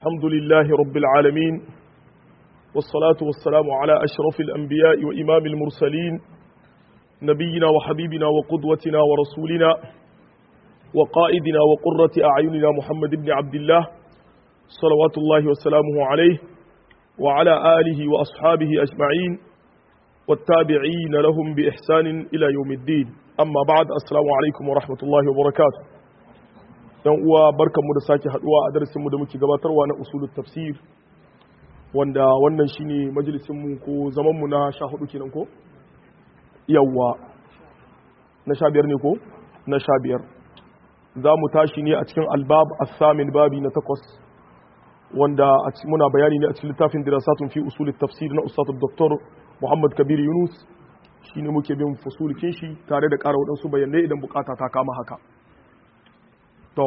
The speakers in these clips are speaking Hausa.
الحمد لله رب العالمين والصلاة والسلام على أشرف الأنبياء وإمام المرسلين نبينا وحبيبنا وقدوتنا ورسولنا وقائدنا وقرة أعيننا محمد بن عبد الله صلوات الله وسلامه عليه وعلى آله وأصحابه أجمعين والتابعين لهم بإحسان إلى يوم الدين أما بعد السلام عليكم ورحمة الله وبركاته yan uwa barkanmu da sake haduwa a darasinmu da muke gabatarwa na usulul tafsir wanda wannan shine majalisinmu ko zamanmu na sha hudu kenan ko yawwa na sha biyar ne ko na sha biyar za mu tashi ne a cikin albab asamin babi na takwas wanda muna bayani ne a cikin littafin dirasatun fi usulul tafsir na ustad dr muhammad kabir yunus shine muke bin fusulikin shi tare da ƙara waɗansu bayanai idan bukata ta kama haka to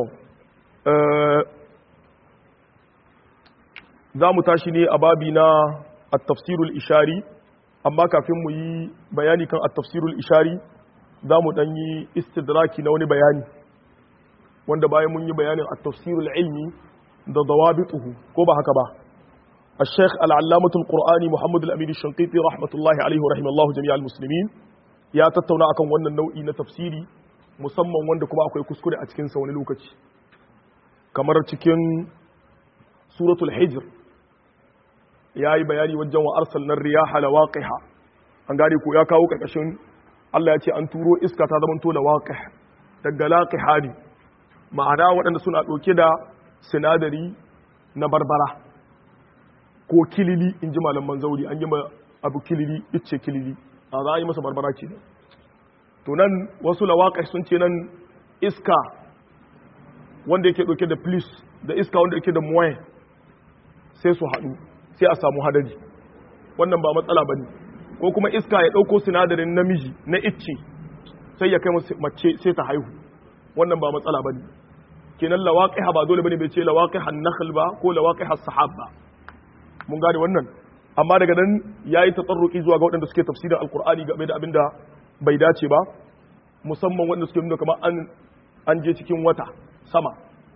za mu tashi ne a babi na at-tafsirul ishari amma kafin mu yi bayani kan at-tafsirul ishari za mu dan yi istidraki na wani bayani wanda bayan mun yi bayanin at-tafsirul ilmi da dawabituhu ko ba haka ba الشيخ العلامة القرآني محمد الأمين الشنقيطي رحمة الله عليه ورحمه الله جميع المسلمين يا تتونا أكون wannan nau'i na tafsiri musamman wanda kuma akwai kuskure a cikinsa wani lokaci kamar cikin suratul hijr ya yi bayani wajen wa arsalnar riyaha lawaqiha an gane ko ya kawo karkashin Allah ya ce an turo iska ta zamanto lawaqih daga laqiha ne ma'ana waɗanda suna ɗauke da sinadari na barbara ko kilili in ji malaman zauri an yi abu kilili ice kilili a za a yi masa barbara kenan to nan wasu lawaƙai sun ce nan iska wanda yake ɗauke da plis da iska wanda yake da muwaye sai su haɗu sai a samu hadari wannan ba matsala ba ne ko kuma iska ya ɗauko sinadarin namiji na icce sai ya kai mace sai ta haihu wannan ba matsala ba ne kenan lawaƙiha ba dole bane bai ce lawaƙihan nakhl ba ko lawaƙihas sahab ba mun gane wannan amma daga nan yayi tatsarruki zuwa ga waɗanda suke tafsirin alqur'ani game da abinda bai dace ba musamman wanda suke nuna kamar an an je cikin wata sama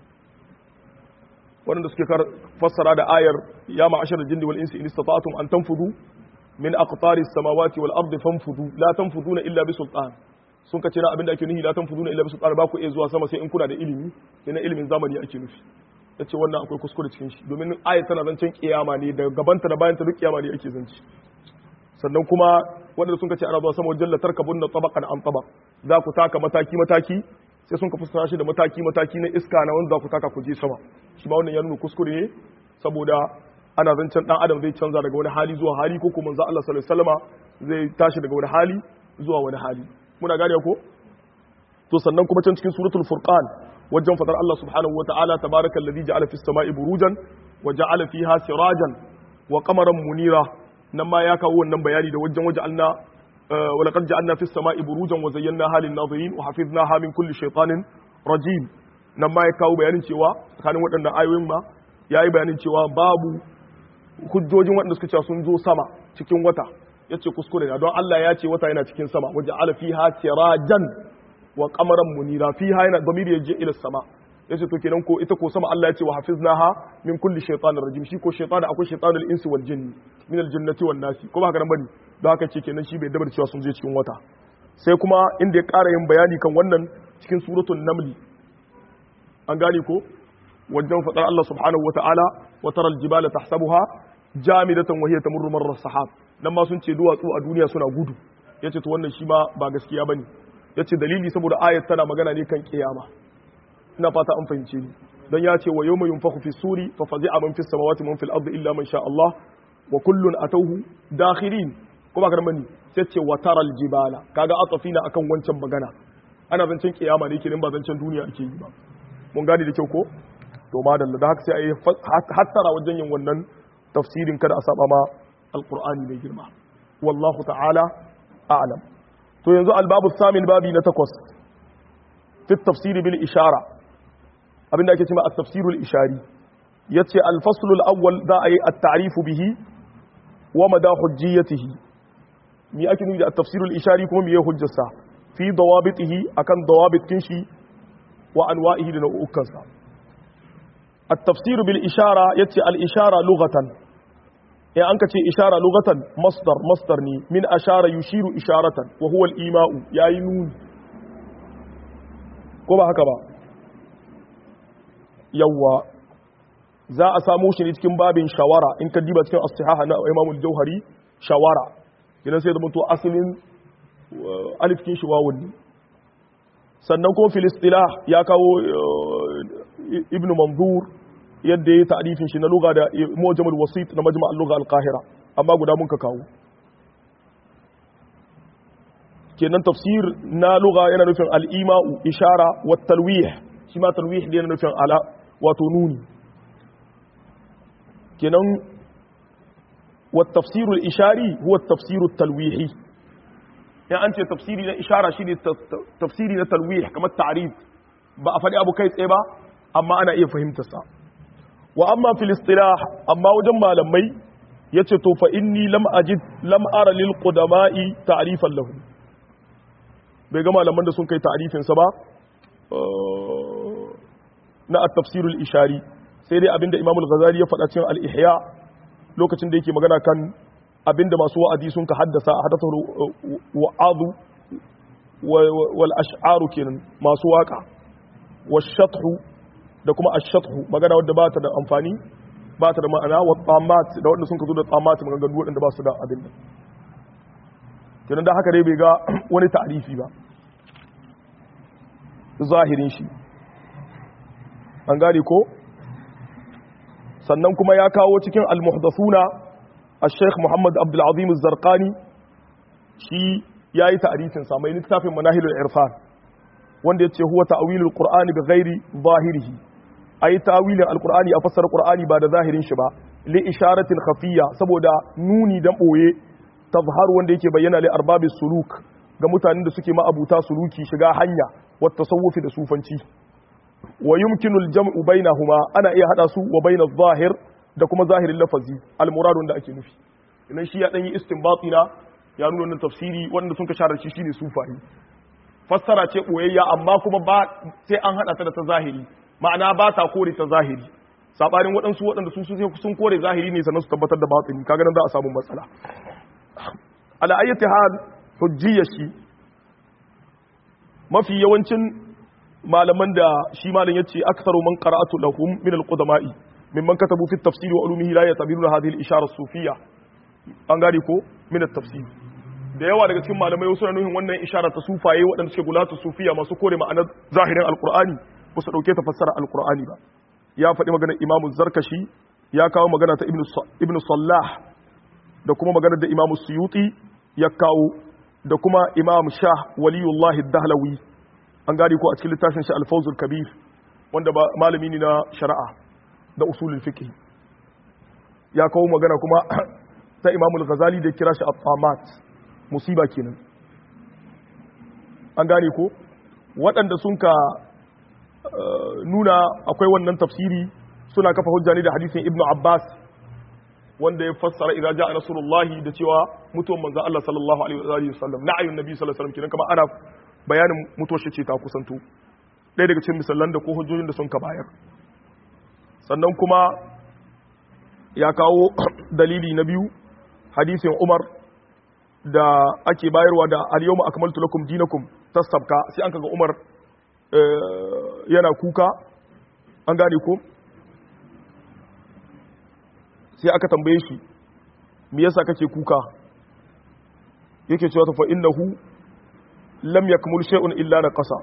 wanda suke fassara da ayar ya ma'ashar jinni wal insi in istata'tum an tanfudu min aqtari samawati wal ardi fanfudu la tanfuduna illa bi sultan sun kace na abinda ake nufi la tanfuduna illa bi sultan ba ku iya zuwa sama sai in kuna da ilimi kenan ilimin zamani ake nufi yace wannan akwai kuskure cikin shi domin ayat tana zancen kiyama ne da gabanta da bayanta duk kiyama ne ake zance sannan kuma wanda sun kace ana zuwa sama wajen latar kabun na tabaqan an tabaq za ku taka mataki mataki sai sun ka fassara shi da mataki mataki na iska na wanda za ku taka ku je sama shi ma wannan ya nuna kuskure ne saboda ana zancen dan adam zai canza daga wani hali zuwa hali ko kuma manzo Allah sallallahu alaihi wasallama zai tashi daga wani hali zuwa wani hali muna gane ko to sannan kuma can cikin suratul furqan wajen fadar Allah subhanahu wa ta'ala tabarakal ladhi ja'ala fis sama'i burujan wa ja'ala fiha sirajan wa qamaran munira nan ma ya kawo wannan bayani da wajen waje anna wa laqad ja'alna fis sama'i burujan wa zayyana halin nazirin wa hafiznaha min kulli shaytanin rajim nan ma ya kawo bayanin cewa tsakanin waɗannan ayoyin ma yayi bayanin cewa babu hujjojin waɗanda suka cewa sun zo sama cikin wata yace kuskure ne don Allah ya ce wata yana cikin sama waje ala fiha sirajan wa qamaran munira fiha yana damiri yaje ila sama yace to kenan ko ita ko sama Allah ya ce wa hafiznaha min kulli shaytanir rajim shi ko shaytan akwai shaytanul insi wal jinni min al jannati wan nasi ko ba haka nan bane don haka ce kenan shi bai dabar cewa sun je cikin wata sai kuma inda ya ƙara yin bayani kan wannan cikin suratul naml an gane ko wajen fadar Allah subhanahu wata'ala wa taral jibala tahsabuha jamidatan wa hiya tamurru marra sahab nan ma sun ce duwatsu a duniya suna gudu yace to wannan shi ma ba gaskiya bane yace dalili saboda ayat tana magana ne kan kiyama ina fata an fahimce ni dan ya ce wa yawma yunfakhu fi suri fa fazi'a man fis samawati man fil ardi illa man sha Allah wa kullun atawhu dakhirin kuma kan bani sai ce wa taral jibala kaga atafina akan wancan magana ana zancen kiyama ne kenan ba zancen duniya ake yi ba mun gane da kyau ko to madalla da haka sai ayi hattara wajen yin wannan tafsirin kada a saba ma alqur'ani mai girma wallahu ta'ala a'lam to yanzu albabu samin babi na takwas fi tafsiri bil ishara abinda ake cewa at-tafsirul ishari yace al-fasl al-awwal za a yi at-ta'rif bihi wa mada hujjiyatihi mi ake nufi da at-tafsirul ishari kuma mi ya hujjarsa fi dawabitihi akan dawabitin shi wa anwa'ihi da nau'ukansa at-tafsir bil ishara yace al ishara lughatan ya an kace ishara lughatan masdar masdar ne min ashara yushiru isharatan wa huwa al ima'u yayi nuni ko ba haka ba yawa za a samu shi ne cikin babin shawara in ka diba cikin as-sihaha na Imam al-Jauhari shawara idan sai da mutu asalin alif kin shi wawun ne sannan kuma filistila ya kawo ibn manzur yadda ya ta'rifin shi na lugha da mujamul wasit na majma' al-lugha al-qahira amma guda mun ka kawo kenan tafsir na lugha yana nufin al-ima'u ishara wa talwih shi ma talwih ne yana nufin ala wato nuni kenan wa tafsir al-ishari huwa tafsir at-talwihi ya an ce tafsiri na ishara shine tafsiri na talwih kamar ta'rif ba a faɗi abu kai tsaye ba amma ana iya fahimtar sa wa amma fil istilah amma wajen malamai yace to fa inni lam ajid lam ara lil qudama'i ta'rifan lahu bai ga malaman da sun kai ta'rifin sa ba na at-tafsir al-ishari sai dai abinda Imam al-Ghazali ya faɗa cikin al-Ihya lokacin da yake magana kan abinda masu wa'azi sun ka haddasa a haddasa wa'adu wal ash'aru kenan masu waka washathu da kuma ashathu magana wadda ba ta da amfani ba ta da ma'ana wa tsamat da wanda sun ka zo da tsamat maganganu waɗanda ba su da abin da kenan da haka dai bai ga wani ta'arifi ba zahirin shi an gane ko sannan kuma ya kawo cikin al-muhdathuna الشيخ محمد عبد العظيم الزرقاني شي yayi ta'rifin sa mai littafin manahilul irfan wanda yace huwa ta'wilul qur'ani bi ghairi zahirihi ai ta'wilin alqur'ani a fassara qur'ani ba da zahirin shi ba li isharatin khafiyya saboda nuni dan boye tazhar wanda yake bayyana li arbabis suluk ga mutanen da suke ma'abuta suluki shiga hanya wa tasawufi da sufanci wa yumkinul jam'u bainahuma ana iya hada su wa bainaz zahir da kuma zahirin lafazi almuradun da ake nufi idan shi ya dan yi istinbati na ya nuna wannan tafsiri wanda sun ka share shi shine sufayi fassara ce boyayya amma kuma ba sai an hada ta da ta zahiri ma'ana ba ta kore ta zahiri sabarin waɗansu waɗanda su sun kore zahiri ne sannan su tabbatar da batini kaga nan za a samu matsala ala ayyati hal hujjiyya shi mafi yawancin malaman da shi malam yace aktharu man qara'atu lahum min al-qudama'i ممن كتبوا في التفسير وعلومه لا يعتبرون هذه الإشارة الصوفية an gane ko min tafsir da yawa daga cikin malamai suna nuhin wannan ishara ta sufaye waɗanda suke gulatu sufiya masu kore ma'anar zahirin alqur'ani ba su dauke ta fassara alqur'ani ba ya faɗi maganar imamu zarkashi ya kawo magana ta ibnu sallah da kuma maganar da imamu suyuti ya kawo da kuma imam shah waliyullahi dahlawi an gane ko a cikin littafin shi alfawzul kabir wanda ba malami ne na shari'a da usulul fiqh ya kawo magana kuma ta Imam al-Ghazali da kira shi at-tamat musiba kenan an gane ko waɗanda sun ka nuna akwai wannan tafsiri suna kafa hujja ne da hadisin Ibn Abbas wanda ya fassara idza ja'a nasrullahi da cewa mutuwan manzon Allah sallallahu alaihi wa sallam na'ayun nabi sallallahu alaihi wasallam kenan kamar ana bayanin mutuwar shi ce ta kusanto ɗaya daga cikin misalan da ko hujjojin da sun ka bayar sannan kuma ya kawo dalili na biyu hadisin Umar da ake bayarwa da al-yawma akmaltu lakum dinakum tasabka sai an kaga Umar yana kuka an gane ko sai aka tambaye shi me yasa kake kuka yake cewa fa innahu lam yakmul shay'un illa naqasa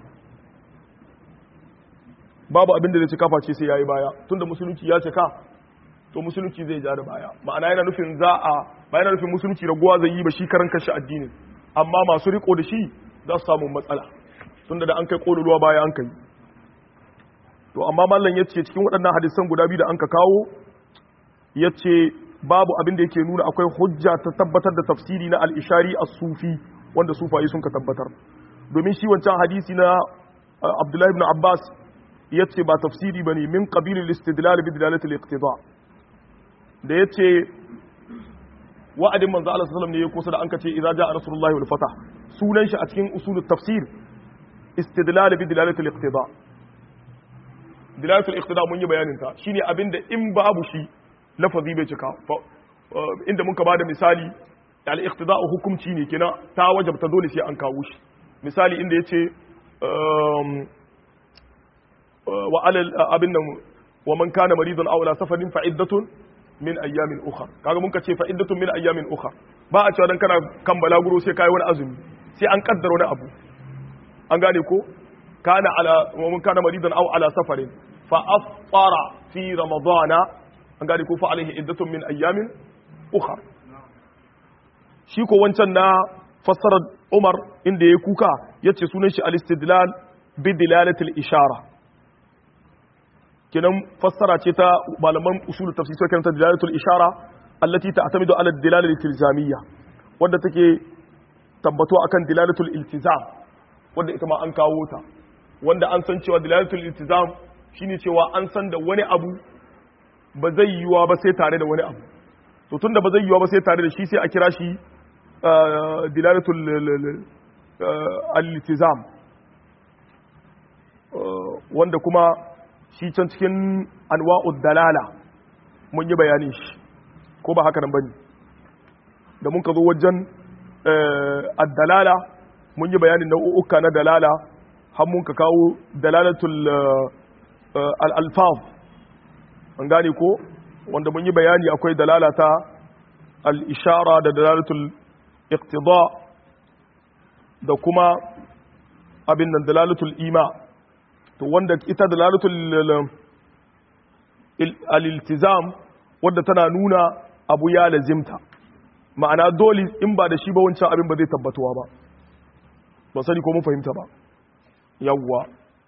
babu abin da zai cika face sai yayi baya tunda musulunci ya cika to musulunci zai ja da baya ma'ana yana nufin za a ba yana nufin musulunci raguwa zai yi ba shi karan kashi addinin amma masu riko da shi za su samu matsala tunda da an kai kololuwa baya an kai to amma mallan yace cikin waɗannan hadisan guda biyu da an ka kawo yace babu abin da yake nuna akwai hujja ta tabbatar da tafsiri na al-ishari as-sufi wanda sufayi sun ka tabbatar domin shi wancan hadisi na Abdullahi ibn Abbas yace ba tafsiri bane min qabil al-istidlal bi dilalati al-iqtida da yace wa'adin manzo Allah sallallahu alaihi wasallam ne ya kusa da an kace idza jaa rasulullahi wal fatah sunan shi a cikin usulut tafsir istidlal bi dilalati al-iqtida dilalatul iqtida mun yi bayanin ta shine abinda in babu shi lafazi bai cika inda muka bada misali al iqtida hukumci ne kenan ta wajabta dole sai an kawo shi misali inda yace wa alal abin nan wa man kana maridan aw la safarin fa iddatun min ayyamin ukhra kaga mun ka ce fa iddatun min ayyamin ukhra ba a cewa dan kana kan balaguro sai kai wani azumi sai an kaddara wani abu an gane ko kana ala wa man kana maridan aw ala safarin fa afṭara fi ramadana an gane ko fa alaihi iddatun min ayyamin ukhra shi ko wancan na fassarar Umar inda ya kuka yace sunan shi al-istidlal bi dilalatil ishara kenan fassara ce ta malaman usul tafsir sai kanta dilalatul ishara allati ta'tamidu ala dilalatil iltizamiyya wanda take tabbato akan dilalatul iltizam wanda ita ma an kawo ta wanda an san cewa dilalatul iltizam shine cewa an san da wani abu ba zai yiwa ba sai tare da wani abu to tunda ba zai yiwa ba sai tare da shi sai a kira shi dilalatul al-iltizam wanda kuma shi can cikin anwa'ud dalala mun yi bayanin shi ko ba haka nan bane da mun ka zo wajen ad-dalala mun yi bayanin nau'uka na dalala har mun ka kawo dalalatul al-alfaz an gane ko wanda mun yi bayani akwai dalala ta al-ishara da dalalatul iqtida da kuma abin nan dalalatul ima to wanda ita dalalatul al-iltizam wanda tana nuna abu ya lazimta ma'ana dole in ba da shi ba wancan abin ba zai tabbatuwa ba ba sani ko mun fahimta ba yawwa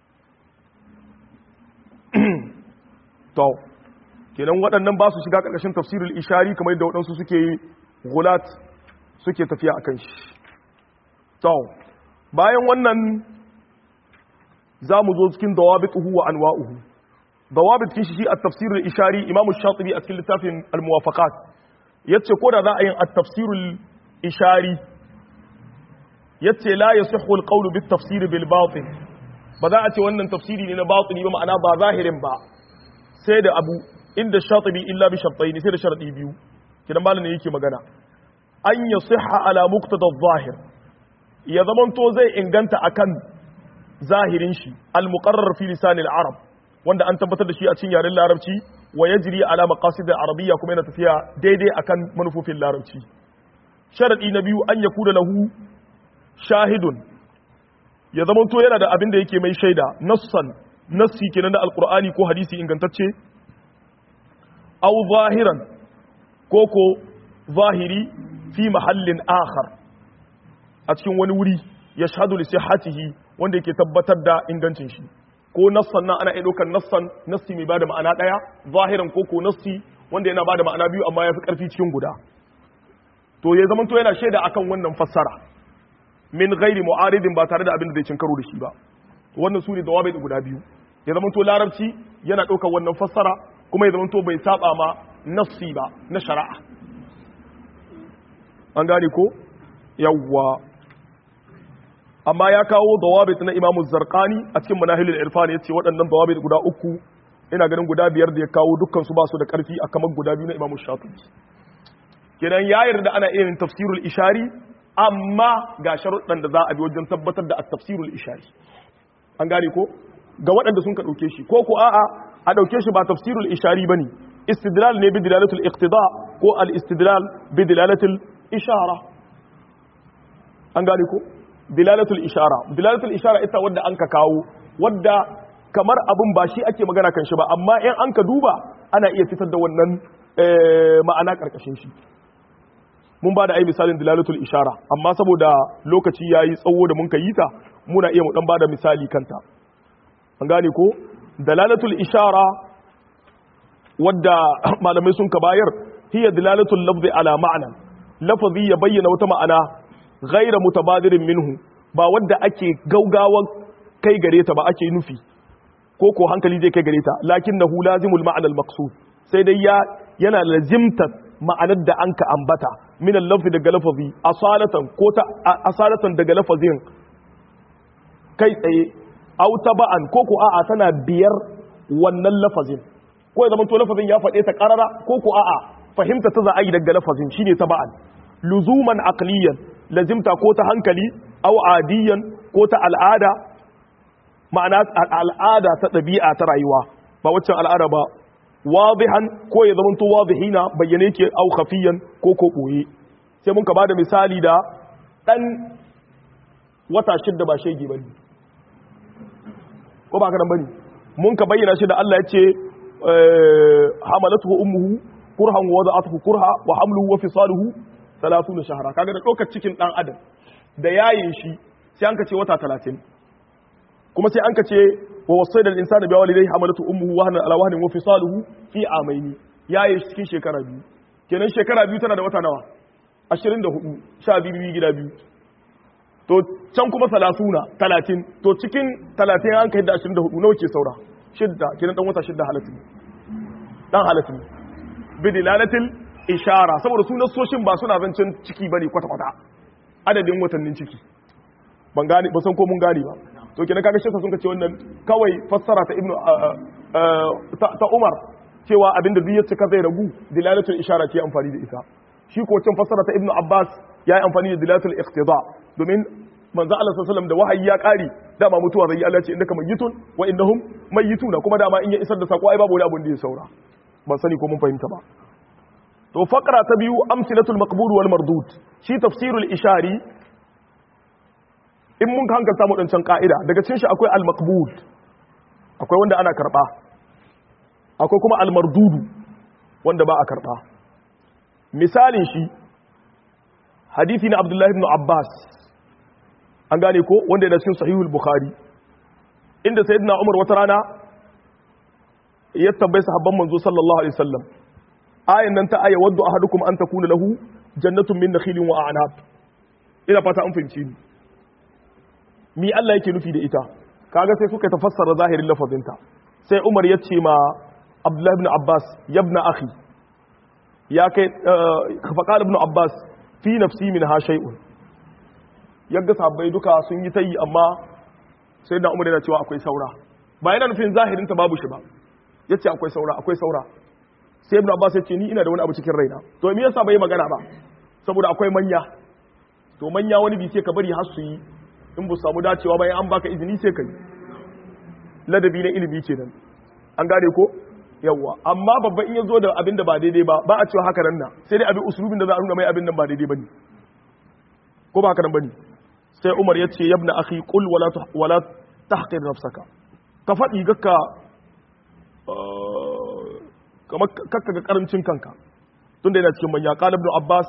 to kenan waɗannan ba su shiga ƙarƙashin tafsirul ishari kamar yadda waɗansu suke gulat suke tafiya akan shi to bayan wannan za mu zo cikin dawabituhu wa anwa'uhu dawabit kin shi a tafsirul ishari imam shatibi a cikin littafin al-muwafaqat yace ko da za a yin at-tafsirul ishari yace la yasihhu al-qawl bit tafsir bil batin ba za a ce wannan tafsiri ne na batini ba ma'ana ba zahirin ba sai da abu inda shatibi illa bi shartayn sai da sharadi biyu kidan malamin yake magana an yasihha ala muqtada adh-zahir ya zamanto zai inganta akan zahirin shi al-muqarrar fi lisan al-arab wanda an tabbatar da shi a cikin yaren larabci wa yajri ala maqasid al-arabiyya kuma yana tafiya daidai akan manufofin larabci sharadi na biyu an yakuna lahu shahidun ya zamanto yana da abin da yake mai shaida nassan nassi kenan da alqur'ani ko hadisi ingantacce aw zahiran ko ko zahiri fi mahallin akhar a cikin wani wuri ya shahadu li sihhatihi wanda yake tabbatar da ingancin shi ko nassan nan ana iya ɗaukar nassan nassi mai bada ma'ana ɗaya zahiran ko ko nassi wanda yana bada ma'ana biyu amma ya fi ƙarfi cikin guda to ya zama to yana shaida akan wannan fassara min ghairi mu'aridin ba tare da abin da zai cin karo da shi ba wannan su ne dawabai guda biyu ya zama to larabci yana ɗaukar wannan fassara kuma ya zama to bai saba ma nassi ba na shari'a an gane ko yawwa amma ya kawo dawabit na imamu zarqani a cikin manahilul irfan yace waɗannan dawabit guda uku ina ganin guda biyar da ya kawo dukkan su ba su da ƙarfi a kamar guda biyu na imamu shatibi kenan ya yarda ana irin tafsirul ishari amma ga sharuɗan da za a bi wajen tabbatar da at-tafsirul ishari an gane ko ga waɗanda sun ka ɗauke shi ko ko a'a a ɗauke shi ba tafsirul ishari bane istidlal ne bi dilalatul iqtida ko al-istidlal bi dilalatul ishara an gane ko dilalatul ishara dilalatul ishara ita wadda an ka kawo wadda kamar abin ba shi ake magana kan shi ba amma in an ka duba ana iya fitar da wannan ma'ana karkashin shi mun ba da ai misalin dilalatul ishara amma saboda lokaci yayi tsawo da mun ka yi ta muna iya mu dan ba da misali kanta an gane ko dilalatul ishara wadda malamai sun ka bayar hiya dilalatul lafzi ala ma'ana lafazi ya bayyana wata ma'ana ghaira mutabadirin minhu ba wadda ake gaugawan kai gare ta ba ake nufi ko ko hankali zai kai gare ta lakinnahu lazimul ma'ana al-maqsud sai dai ya yana lazimta ma'anar da anka ambata min al-lafzi daga lafazi asalatan ko ta asalatan daga lafazin kai tsaye aw taba'an ko ko a'a tana biyar wannan lafazin ko ya zama to lafazin ya faɗe ta ƙarara ko ko a'a fahimta ta za a yi daga lafazin shine taba'an luzuman aqliyan lazimta ko ta hankali aw adiyan ko ta al'ada ma'ana al'ada ta ɗabi'a ta rayuwa ba waccan al'ada ba wadihan ko ya zama to wadihina bayyane ke aw khafiyan ko ko boye sai mun ka bada misali da dan wata shidda ba shege bane ko ba ka dan bane mun ka bayyana shi da Allah ya ce hamalatuhu ummuhu kurhan wa wada'atuhu kurha wa hamluhu wa fisaluhu 30 shahra kaga da dokar cikin dan adam da yayin shi sai an ka ce wata 30 kuma sai an ka ce wa wasaida al-insana bi walidayhi hamalatu ummuhu wahnan ala wahnin wa fisaluhu fi amaini yayin shi cikin shekara biyu kenan shekara biyu tana da wata nawa 24 sha biyu gida biyu to can kuma salasuna talatin to cikin talatin an kai da ashirin da hudu nawa ke saura shidda kenan dan wata shidda halatin dan halatin bidilalatil ishara saboda su nasoshin ba suna zancen ciki bane kwata kwata adadin watannin ciki ban gane ba san ko mun gane ba to kenan kaga shi sun ce wannan kawai fassara ta ibnu ta Umar cewa abinda duk ya cika zai ragu dilalatul ishara ce amfani da ita shi ko can fassara ta ibnu Abbas ya yi amfani da dilalatul iqtida domin manzo Allah sallallahu da wahayi ya kari dama mutuwa zai Allah ce innaka mayyitun wa innahum mayyituna kuma dama in ya isar da sako ai babu wani abun da ya saura ban sani ko mun fahimta ba to faqra ta biyu amsilatul maqbul wal mardud shi tafsirul ishari in mun hankalta mu dancan ka'ida daga cikin shi akwai al maqbul akwai wanda ana karba akwai kuma al mardudu wanda ba a karba misalin shi hadisi na Abdullahi ibn Abbas an gane ko wanda yana cikin sahihul bukhari inda sayyidina umar wata rana ya tambayi sahabban manzo sallallahu alaihi wasallam ayan nan ta aya waddu ahadukum an takuna lahu jannatun min nakhilin wa a'nab ina fata an fahimci ni mi Allah yake nufi da ita kaga sai suka tafassara zahirin lafazinta sai umar ya ce ma abdullahi ibn abbas yabna akhi ya kai fa qala ibn abbas fi nafsi min ha shay'un yadda sabbai duka sun yi ta yi amma sai da umar yana cewa akwai saura ba yana nufin zahirinta babu shi ba ya ce akwai saura akwai saura sai ibn abbas ya ce ni ina da wani abu cikin raina to me yasa bai magana ba saboda akwai manya to manya wani bi sai ka bari har su yi in bu samu dacewa bayan an baka izini sai ka yi ladabi na ilimi kenan an gane ko yawwa amma babba in ya zo da abin da ba daidai ba ba a cewa haka nan na sai dai abin usulubin da za a nuna mai abin nan ba daidai bane ko ba haka nan bane sai Umar ya ce yabna akhi qul wala wala tahqir nafsaka ka faɗi gakka kamar kakka ga karancin kanka tunda yana cikin manya qala ibn abbas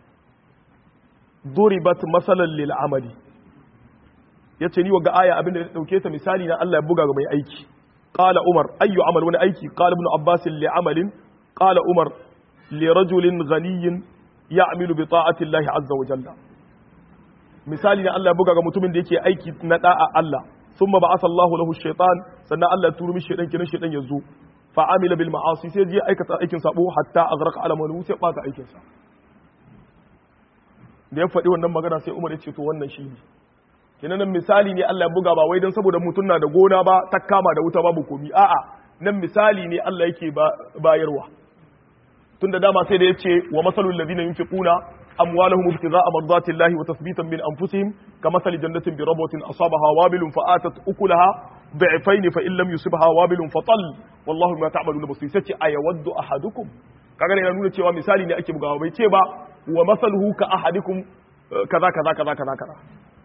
duribat masalan lil amali yace ni waga aya abinda da dauke ta misali na Allah ya buga ga mai aiki qala umar ayyu amal wani aiki qala ibn abbas li amalin qala umar li rajulin ghaniyin ya'malu bi ta'ati Allah azza wa jalla misali na Allah ya buga ga mutumin da yake aiki na da'a Allah thumma ba'atha Allahu lahu shaytan sannan Allah ya turo mishi shaytan kinan shaytan yazo fa amila bil ma'asi sai je aikata aikin sabo hatta azraqa ala man sai bata aikin sa da ya faɗi wannan magana sai Umar ya ce to wannan shi ne kinan nan misali ne Allah ya buga ba wai dan saboda mutum na da gona ba ta kama da wuta babu komi a'a nan misali ne Allah yake bayarwa tunda dama sai da yace wa masalul ladina yunfiquna أموالهم ابتغاء مرضات الله وتثبيتا من أنفسهم كمثل جنة بربوة أصابها وابل فآتت أكلها ضعفين فإن لم يصبها وابل فطل والله ما تعملون بصير سيتي أيود أحدكم kaga yana nuna cewa misali ne ake bugawa bai ce ba wa masaluhu ka ahadikum kaza kaza kaza kaza kaza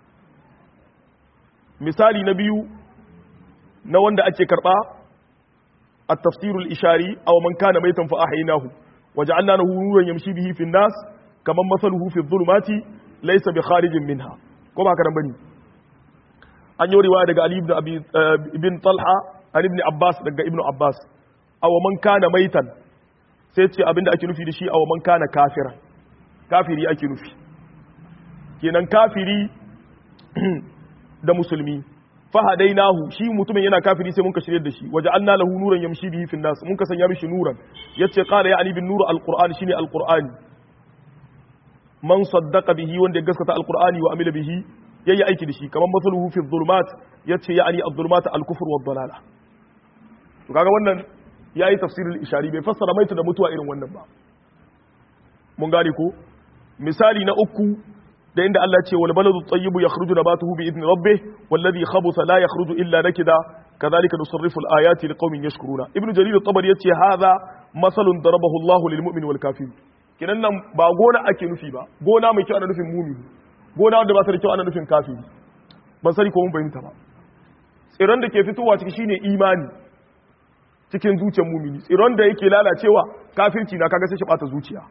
misali na biyu na wanda ake karba at-tafsir al-ishari aw man kana maitan fa ahyaynahu waja'alna lahu nuran yamshi bihi fi an-nas kamar masaluhu fi dhulumati laysa bi kharijin minha ko ba karan bane an yi riwaya daga ali ibn abi ibn talha an ibn abbas daga ibn abbas aw man kana maitan sai ce abinda ake nufi da shi aw man kana kafiran kafiri ake nufi kenan kafiri da musulmi fahadainahu shi mutumin yana kafiri sai mun ka shirye da shi waje anna lahu nuran yamshi bihi fi nas mun ka sanya mishi nuran yace qala ya ali bin nur alquran shine alqurani man saddaqa bihi wanda ya gaskata alqur'ani wa amila bihi yayi aiki da shi kamar masaluhu fi dhulumat yace ya ali adh-dhulumat al-kufr wa dhalala to kaga wannan yayi tafsirul ishari bai fassara maita da mutuwa irin wannan ba mun gane ko misali na uku da inda Allah ce wal baladu tayyibu yakhruju nabatuhu bi idni rabbih walladhi khabutha la yakhruju illa nakida kadhalika nusarrifu al ayati liqaumin yashkuruna ibnu jarir at-tabari yace hadha masalun darabahu Allah lil mu'min wal kafir kinan nan ba gona ake nufi ba gona mai kyau ana nufin mumini gona wanda ba ta da kyau ana nufin kafiri ban sani ko mun fahimta ba tsiron da ke fitowa ciki shine imani cikin zuciyar mumini tsiron da yake lalacewa kafirci na kaga sai shi bata zuciya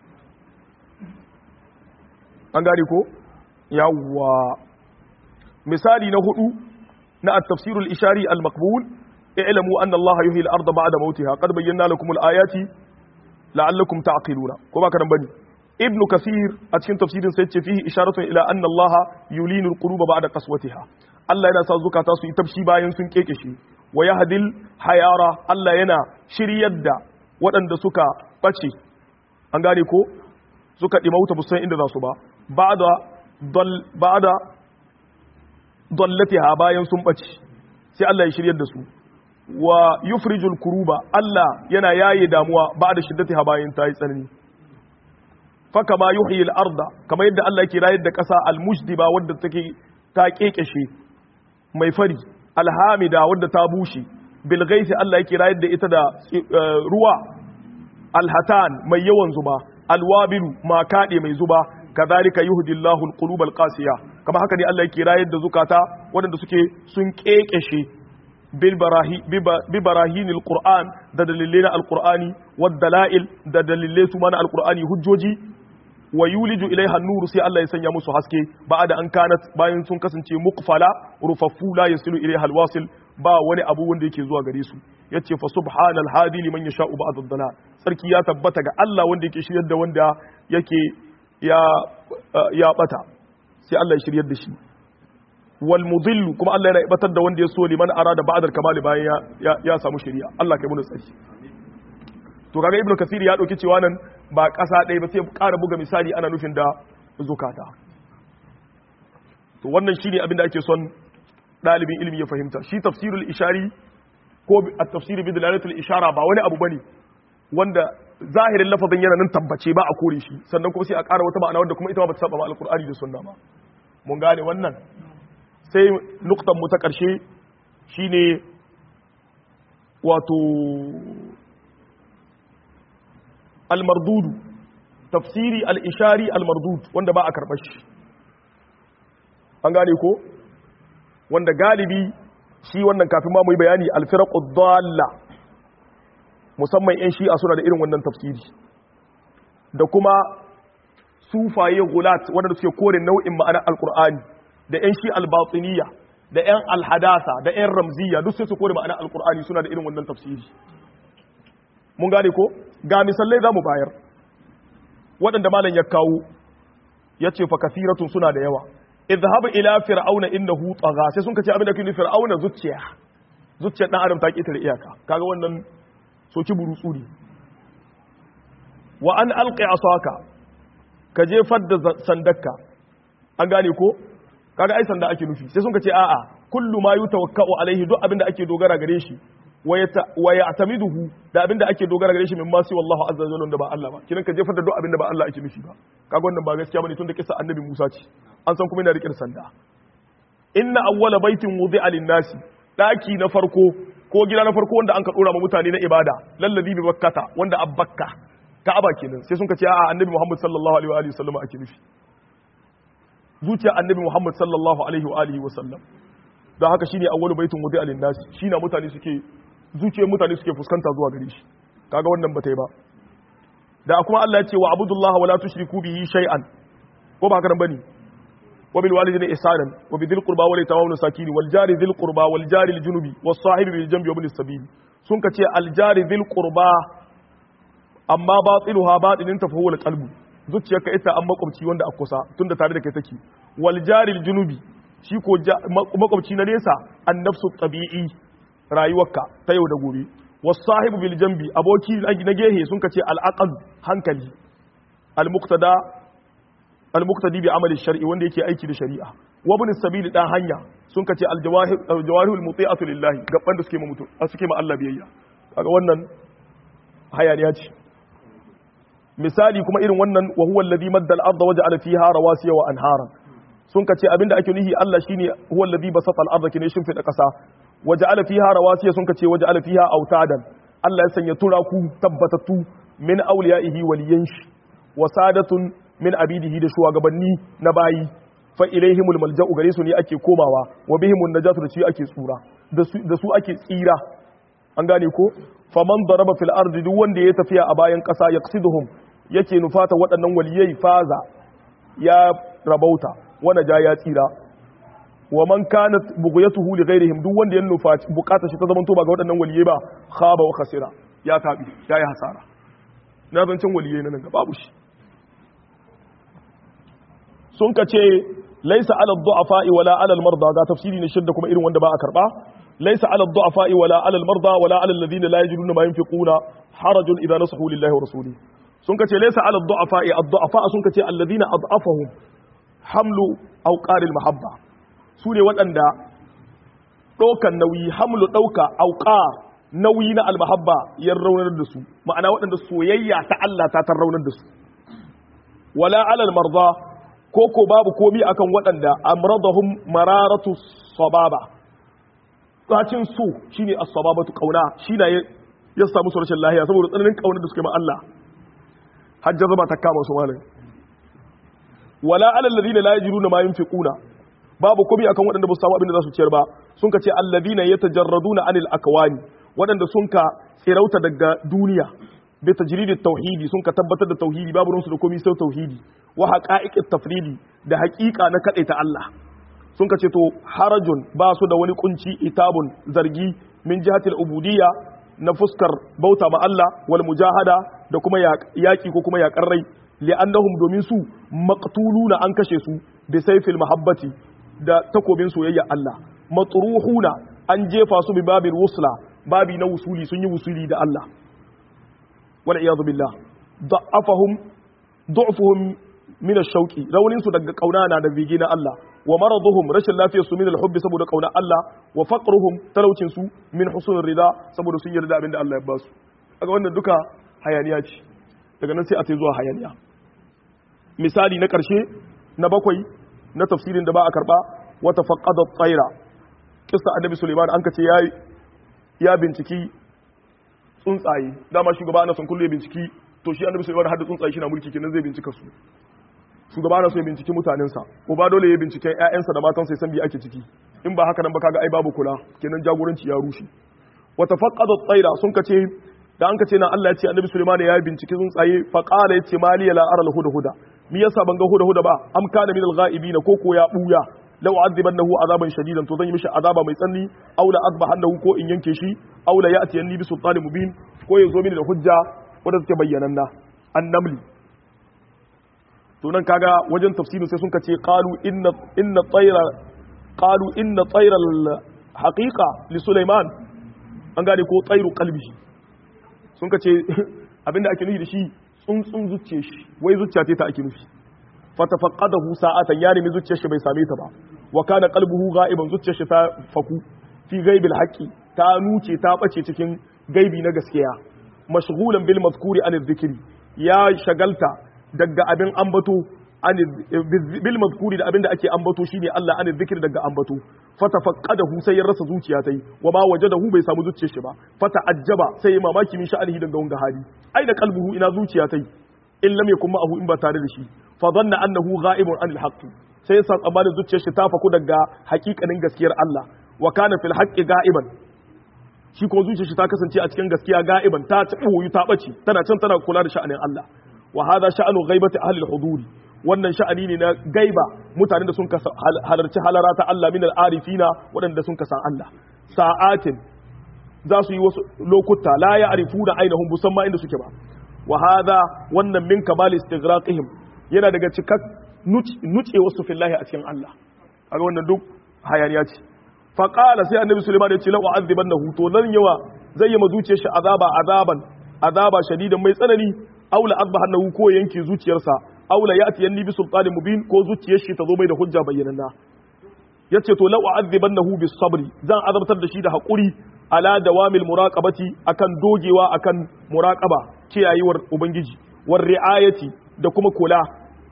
an gane ko yawwa misali na hudu na at-tafsirul ishari al-maqbul i'lamu anna Allah yuhyi al-ardha ba'da mawtiha qad bayyana lakum al-ayati la'allakum ta'qiluna ko ba kadan bane ibnu kasir a cikin tafsirin sai ce fihi isharatun ila anna Allah yulinu al-quluba ba'da qaswatiha Allah yana sa zukata su yi tafshi bayan sun kekeshe wa yahdil hayara Allah yana shiryar da waɗanda suka bace an gane ko suka dimauta busan inda za su ba ba'da ba'da dallatiha bayan sun bace sai Allah ya shiryar da su wa yufrijul kuruba Allah yana yaye damuwa ba'da shiddatiha bayan ta yi tsanani fa kama yuhyi al-arda kama yadda Allah yake rayar da ƙasa al-mujdiba wadda take ta kekeshe mai fari alhamida wadda ta bushe bil ghaisi Allah yake rayar da ita da ruwa alhatan mai yawan zuba alwabilu ma kade mai zuba kadhalika yuhdillahu alqulub alqasiya kama haka ne Allah yake rayar da zukata waɗanda suke sun kekeshe bil barahi bi barahinil qur'an da dalilai na alqur'ani wad dalail da dalilai su mana alqur'ani hujjoji wa yuliju ilaiha nuru sai Allah ya sanya musu haske ba'da an kanat bayan sun kasance muqfala rufaffu la yasilu ilaiha alwasil ba wani abu wanda yake zuwa gare su yace fa subhanal hadi liman yasha'u ba'd ad-dalal sarki ya tabbata ga Allah wanda yake shiryar da wanda yake ya ya bata sai Allah ya shiryar da shi wal mudhill kuma Allah yana ibatar da wanda ya so liman arada ba'd al-kamal bayan ya ya samu shari'a Allah kai mu tsari to kaga ibnu kasir ya dauki cewa nan ba ƙasa ɗaya ba sai ƙara buga misali ana nufin da zukata to wannan shine abin da ake son ɗalibin ilimi ya fahimta shi tafsirul ishari ko at-tafsir bi dalalatul ishara ba wani abu bane wanda zahirin lafazin yana nan tabbace ba a kore shi sannan kuma sai a ƙara wata ma'ana wanda kuma ita ba ta saba ma alqur'ani da sunna ba mun gane wannan sai nuktan mu ta ƙarshe shine wato almardudu tafsiri al-ishari almardud wanda ba a karɓar shi an gane ko wanda galibi shi wannan kafin ma mu yi bayani alfiraqud dalla musamman yan shi'a suna da irin wannan tafsiri da kuma sufaye gulat wanda suke kore nau'in ma'anar alqur'ani da yan shi albatiniya da yan alhadasa da yan ramziya duk sai su kore ma'anar alqur'ani suna da irin wannan tafsiri mun gane ko ga misalai za mu bayar waɗanda malam ya kawo ya ce fa kasiratun suna da yawa idhhab ila fir'auna innahu tagha sai sun kace abin da kini fir'auna zuciya zuciyar dan adam ta ketare iyaka kaga wannan soki burutsu ne wa an alqi asaka ka jefar da sandakka an gane ko kaga ai sanda ake nufi sai sun kace a'a kullu ma yutawakkau alaihi duk abin da ake dogara gare shi wa ya'tamiduhu da abin da ake dogara gare shi min masu wallahu azza wa jalla da ba Allah ba kinan ka jefar da duk abin da ba Allah ake nufi ba kaga wannan ba gaskiya bane tun da kisa annabi Musa ce an san kuma yana rike sanda inna awwala baitin wudi'a lin-nasi daki na farko ko gida na farko wanda an ka dora ma mutane na ibada lallazi bi bakkata wanda abbakka ka'aba kenan sai sun ka ce a'a annabi Muhammad sallallahu alaihi wa alihi wasallam ake nufi zuciya annabi Muhammad sallallahu alaihi wa alihi wasallam don haka shine awwalu baitin wudi'a lin-nasi shine mutane suke zuciyar mutane suke fuskanta zuwa gare shi kaga wannan bata yi ba da kuma Allah ya ce wa abudullaha wala tushriku bihi shay'an ko ba haka nan bane wa bil walidayni ihsanan wa bidhil qurba wal yatama wal masakin wal jari dhil qurba wal jari al junubi was sahibi bil janbi wa bil sabil sun ka ce al jari dhil qurba amma batiluha batinin ta fa qalbu zuciyarka ita an makwabci wanda a kusa tunda tare da kai take wal jari al junubi shi ko makwabci na nesa an nafsu tabi'i rayuwarka ta yau da gobe wasahibu bil jambi aboki na gehe sun kace al aqal hankali al muqtada al muqtadi bi amali shar'i wanda yake aiki da shari'a wa ibn sabil dan hanya sun kace al jawahir al jawahir al muti'atu lillahi gaban da suke ma mutu suke ma Allah biyayya kaga wannan hayaniya ce misali kuma irin wannan wa huwa alladhi madda al-ardha waja'ala fiha rawasiya wa anhara sun kace abinda ake nuhi Allah shine huwa alladhi basata al-ardha kine shin fida kasa waja'ala fiha rawasiya sun kace waja'ala fiha autadan Allah ya sanya turaku tabbatatu min awliyaihi waliyan shi wa sadatun min abidihi da shugabanni na bayi fa ilaihimul malja'u gare su ne ake komawa wa bihimun najatu da su ake tsura da su ake tsira an gane ko faman daraba fil ardi duk wanda ya tafiya a bayan kasa yaqsiduhum yake nufata waɗannan waliyai faza ya rabauta wanda ja ya tsira wa man kanat bughyatuhu li ghairihim duk wanda ya nufaci bukata shi ta zaman to ba ga waɗannan waliyai ba khaba wa khasira ya tabi ya yi hasara na zancen waliyai nan ga babu shi sun ka ce laisa ala du'afa'i wala ala al-marda ga tafsiri ne shidda kuma irin wanda ba a karba laisa ala du'afa'i wala ala al-marda wala ala alladhina la yajiduna ma yunfiquna harajun idza nasahu lillahi wa rasuli sun ka ce laisa ala du'afa'i ad-du'afa sun ka ce alladhina ad'afahum hamlu awqar al-mahabba su ne waɗanda ɗaukan nauyi hamlu ɗauka auƙar nauyi na almahabba ya raunar da su ma'ana waɗanda soyayya ta Allah ta tar raunar da su wala alal marza ko ko babu komi akan waɗanda amradahum mararatu sababa tsacin su shine as-sababatu qauna shine ya samu su rashin lahiya saboda tsananin kaunar da suke ma Allah hajja zama ta kama su malai wala alal ladina la yajiduna ma yunfiquna babu komai akan waɗanda ba su samu abin da za su ciyar ba sun ka ce alladhina yatajarraduna anil akwani waɗanda sun ka tsirauta daga duniya bi tajridi tauhidi sun ka tabbatar da tauhidi babu ruwansu da komai sai tauhidi wa haqa'iqit tafridi da haƙiƙa na ta Allah sun ka ce to harajun ba su da wani kunci itabun zargi min jihatil ubudiyya na fuskar bauta ma Allah wal mujahada da kuma yaƙi ko kuma yaƙar rai li'annahum domin su maqtuluna an kashe su bi sayfil mahabbati da takobin soyayya Allah matruhuna an jefa su bi babil wusla babi na wusuli sun yi wusuli da Allah wal iyadu billah da'afahum du'fuhum min ash-shauqi raunin su daga kauna na da bige na Allah wa maraduhum rashin lafiyar su min al-hubbi saboda kauna Allah wa faqruhum talaucin su min husnul rida saboda sun yarda abinda Allah ya ba su kaga wannan duka hayaniya ce daga nan sai a sai zuwa hayaniya misali na karshe na bakwai na tafsirin da ba a karba wata faqada tsaira kissa annabi Sulaiman an kace ya ya binciki tsuntsaye dama shugaba ana son kullu ya binciki to shi annabi Sulaiman hadda tsuntsaye shi na mulki kenan zai bincika su shugaba ana so ya binciki mutanensa ko ba dole ya binciken ƴaƴansa da matansa ya san bi ake ciki in ba haka nan ba kaga ai babu kula kenan jagoranci ya rushe wata faqada tsaira sun kace da an kace na Allah ya ce annabi Sulaiman ya binciki tsuntsaye fa qala yace mali la ara al huda huda mi yasa ban ga huda huda ba am kana min al ghaibin ko ko ya buya law azibannahu azaban shadidan to zan yi mishi azaba mai tsanni aw la azbahannahu ko in yanke shi aw la ya'ti yanni bi sultanin mubin ko ya zo mini da hujja wanda take bayyananna annamli to nan kaga wajen tafsirin sai sun kace qalu inna inna tayra qalu inna tayra al haqiqa li sulaiman an gane ko tsairu qalbihi sun kace abinda ake nufi da shi tsuntsun zuciyar shi wai zuciya ta ake nufi fatafaqadahu sa'atan ya nemi zuciyar shi bai same ta ba wa kana qalbuhu gha'iban zuciyar shi ta faku fi ghaibil haqqi ta nuce ta bace cikin gaibi na gaskiya mashghulan bil mazkuri an dhikri ya shagalta daga abin ambato an bil mazkuri da abin da ake ambato shine Allah an dhikri daga ambato fatafaqadahu sai ya rasa zuciya tai wa ma wajadahu bai samu zuciyar shi ba fata'ajjaba sai ya mamaki min sha'anihi daga wanga hali ai da qalbuhu ina zuciya tai in lam yakun ma'ahu in ba tare da shi fa dhanna annahu ghaibun anil haqqi sai ya san tsammanin zuciyar shi ta faku daga hakikanin gaskiyar Allah wa kana fil haqqi ga'iban shi ko zuciyar shi ta kasance a cikin gaskiya ga'iban ta ci wuyu ta bace tana can tana kula da sha'anin Allah wa hadha sha'anu ghaibati ahli al-huduri wannan sha'ani ne na gaiba mutanen da sun halarci halara ta Allah min al-arifina waɗanda sun kasan Allah sa'atin za su yi wasu lokuta la ya arifu da ainihin musamman inda suke ba wa hadha wannan min kamal istighraqihim yana daga cikak nuce wasu fillahi a cikin Allah kaga wannan duk hayaniya ce fa qala sai annabi sulaiman ya ce la u'adhibannahu to nan yawa zai yi mazuciyar shi azaba azaban azaba shadidan mai tsanani aw la azbahannahu ko yanke zuciyarsa aw la yati yanni bi sultanin mubin ko zuciyar shi ta zo mai da hujja bayyananna yace to la u'adhibannahu bis sabri zan azabtar da shi da hakuri ala dawamil muraqabati akan dogewa akan muraqaba kiyayewar ubangiji war riayati da kuma kula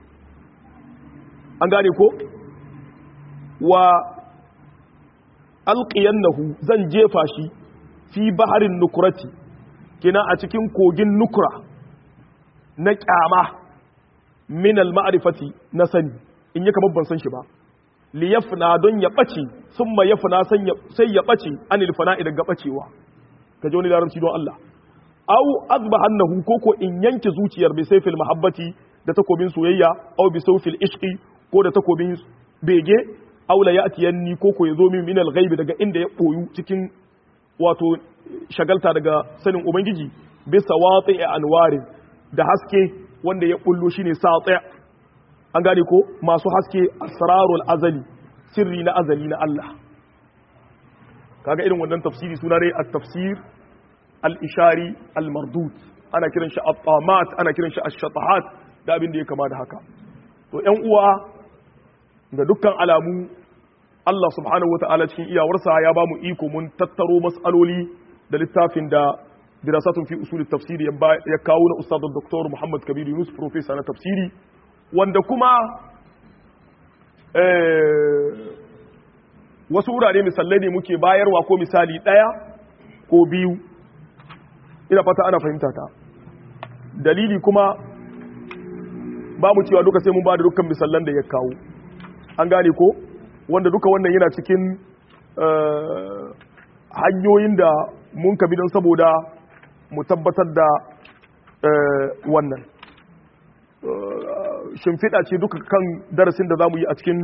an gane ko wa alqiyannahu zan jefa shi fi baharin nukurati kina a cikin kogin nukura na kyama min al-ma'rifati na sani in yi kamar ban san shi ba li yafna don ya bace summa yafna sai ya bace anil fana'i daga bacewa ka ji wani larabci don Allah aw azbahannahu koko in yanke zuciyar bi sayfil mahabbati da takobin soyayya aw bi sawfil ishqi ko da takobin bege aw la ya'tiyanni koko yazo min min al-ghaibi daga inda ya boyu cikin wato shagalta daga sanin ubangiji bisa watsi anwarin da haske wanda ya bullo shine sati an gane ko masu haske asrarul azali sirri na azali na Allah kaga irin wannan tafsiri suna ne at-tafsir al-ishari al-mardud ana kiran shi at-tamat ana kiran shi ash-shatahat da abin da ya kama da haka to ƴan uwa ga dukkan alamu Allah subhanahu wata'ala cikin iyawarsa ya ba mu iko mun tattaro mas'aloli da littafin da dirasatun fi usul tafsiri ya kawo na ustad Dr. Muhammad Kabir Yunus professor na tafsiri wanda kuma wasu wurare misalai ne muke bayarwa ko misali ɗaya ko biyu ina fata ana fahimta ta dalili kuma ba mu cewa duka sai mun ba da dukkan misallan da ya kawo an gane ko wanda duka wannan yana cikin hanyoyin da mun kabi don saboda mu tabbatar da wannan shimfiɗa ce duka kan darasin da za mu yi a cikin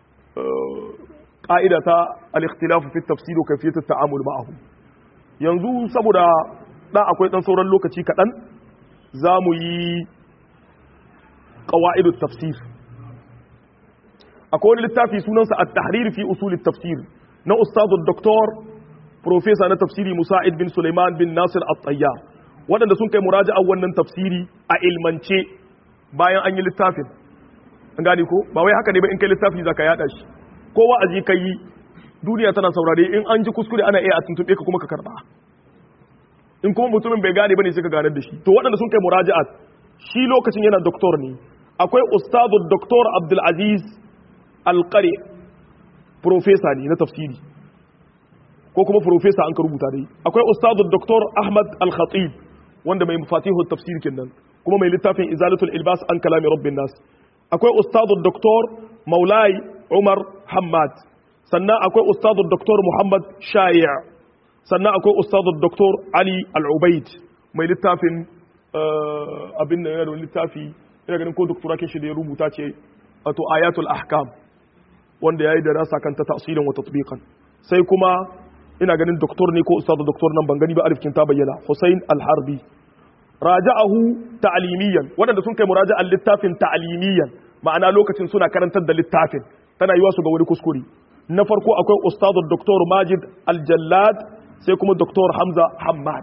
ƙa'ida ta al-ikhtilafu fi tafsir wa kayfiyat at-ta'amul ma'ahu yanzu saboda dan akwai dan sauran lokaci kaɗan za mu yi qawaidut tafsir akwai wani littafi sunansa at-tahrir fi usul at-tafsir na ustad doktor professor na tafsiri Musa'id bin Sulaiman bin Nasir at-Tayyar waɗanda sun kai muraja'ar wannan tafsiri a ilmance bayan an yi littafin an gane ko ba wai haka ne ba in kai littafi zaka yada shi ko wa'azi kai duniya tana saurare in an ji kuskure ana iya a tuntube ka kuma ka karba in kuma mutumin bai gane bane sai ka ganar da shi to waɗanda sun kai muraja'at shi lokacin yana doktor ne akwai ustadu doktor Abdul Aziz Al-Qari professor ne na tafsiri ko kuma professor an ka rubuta dai akwai ustadu doktor Ahmad Al-Khatib wanda mai mafatihu tafsir kenan kuma mai littafin izalatul ilbas an kalami rabbin nas akwai ustadu doktor maulai umar hamad sannan akwai ustadu doktor muhammad shayi' sannan akwai ustadu doktor ali al-ubaid mai littafin abin da yana da littafi ina ganin ko doktora kin shi da ya rubuta ce wato ayatul ahkam wanda yayi da rasa kanta tafsirin wa tatbiqan sai kuma ina ganin doktor ne ko ustadu doktor nan ban gani ba arifkin ta bayyana Hussein al-Harbi raja'ahu ta'limiyan waɗanda sun kai muraja'an littafin ta'limiyan ma'ana lokacin suna karantar da littafin tana yiwa su ga wani kuskure na farko akwai ustadu doktor Majid al-Jallad sai kuma doktor Hamza Hammad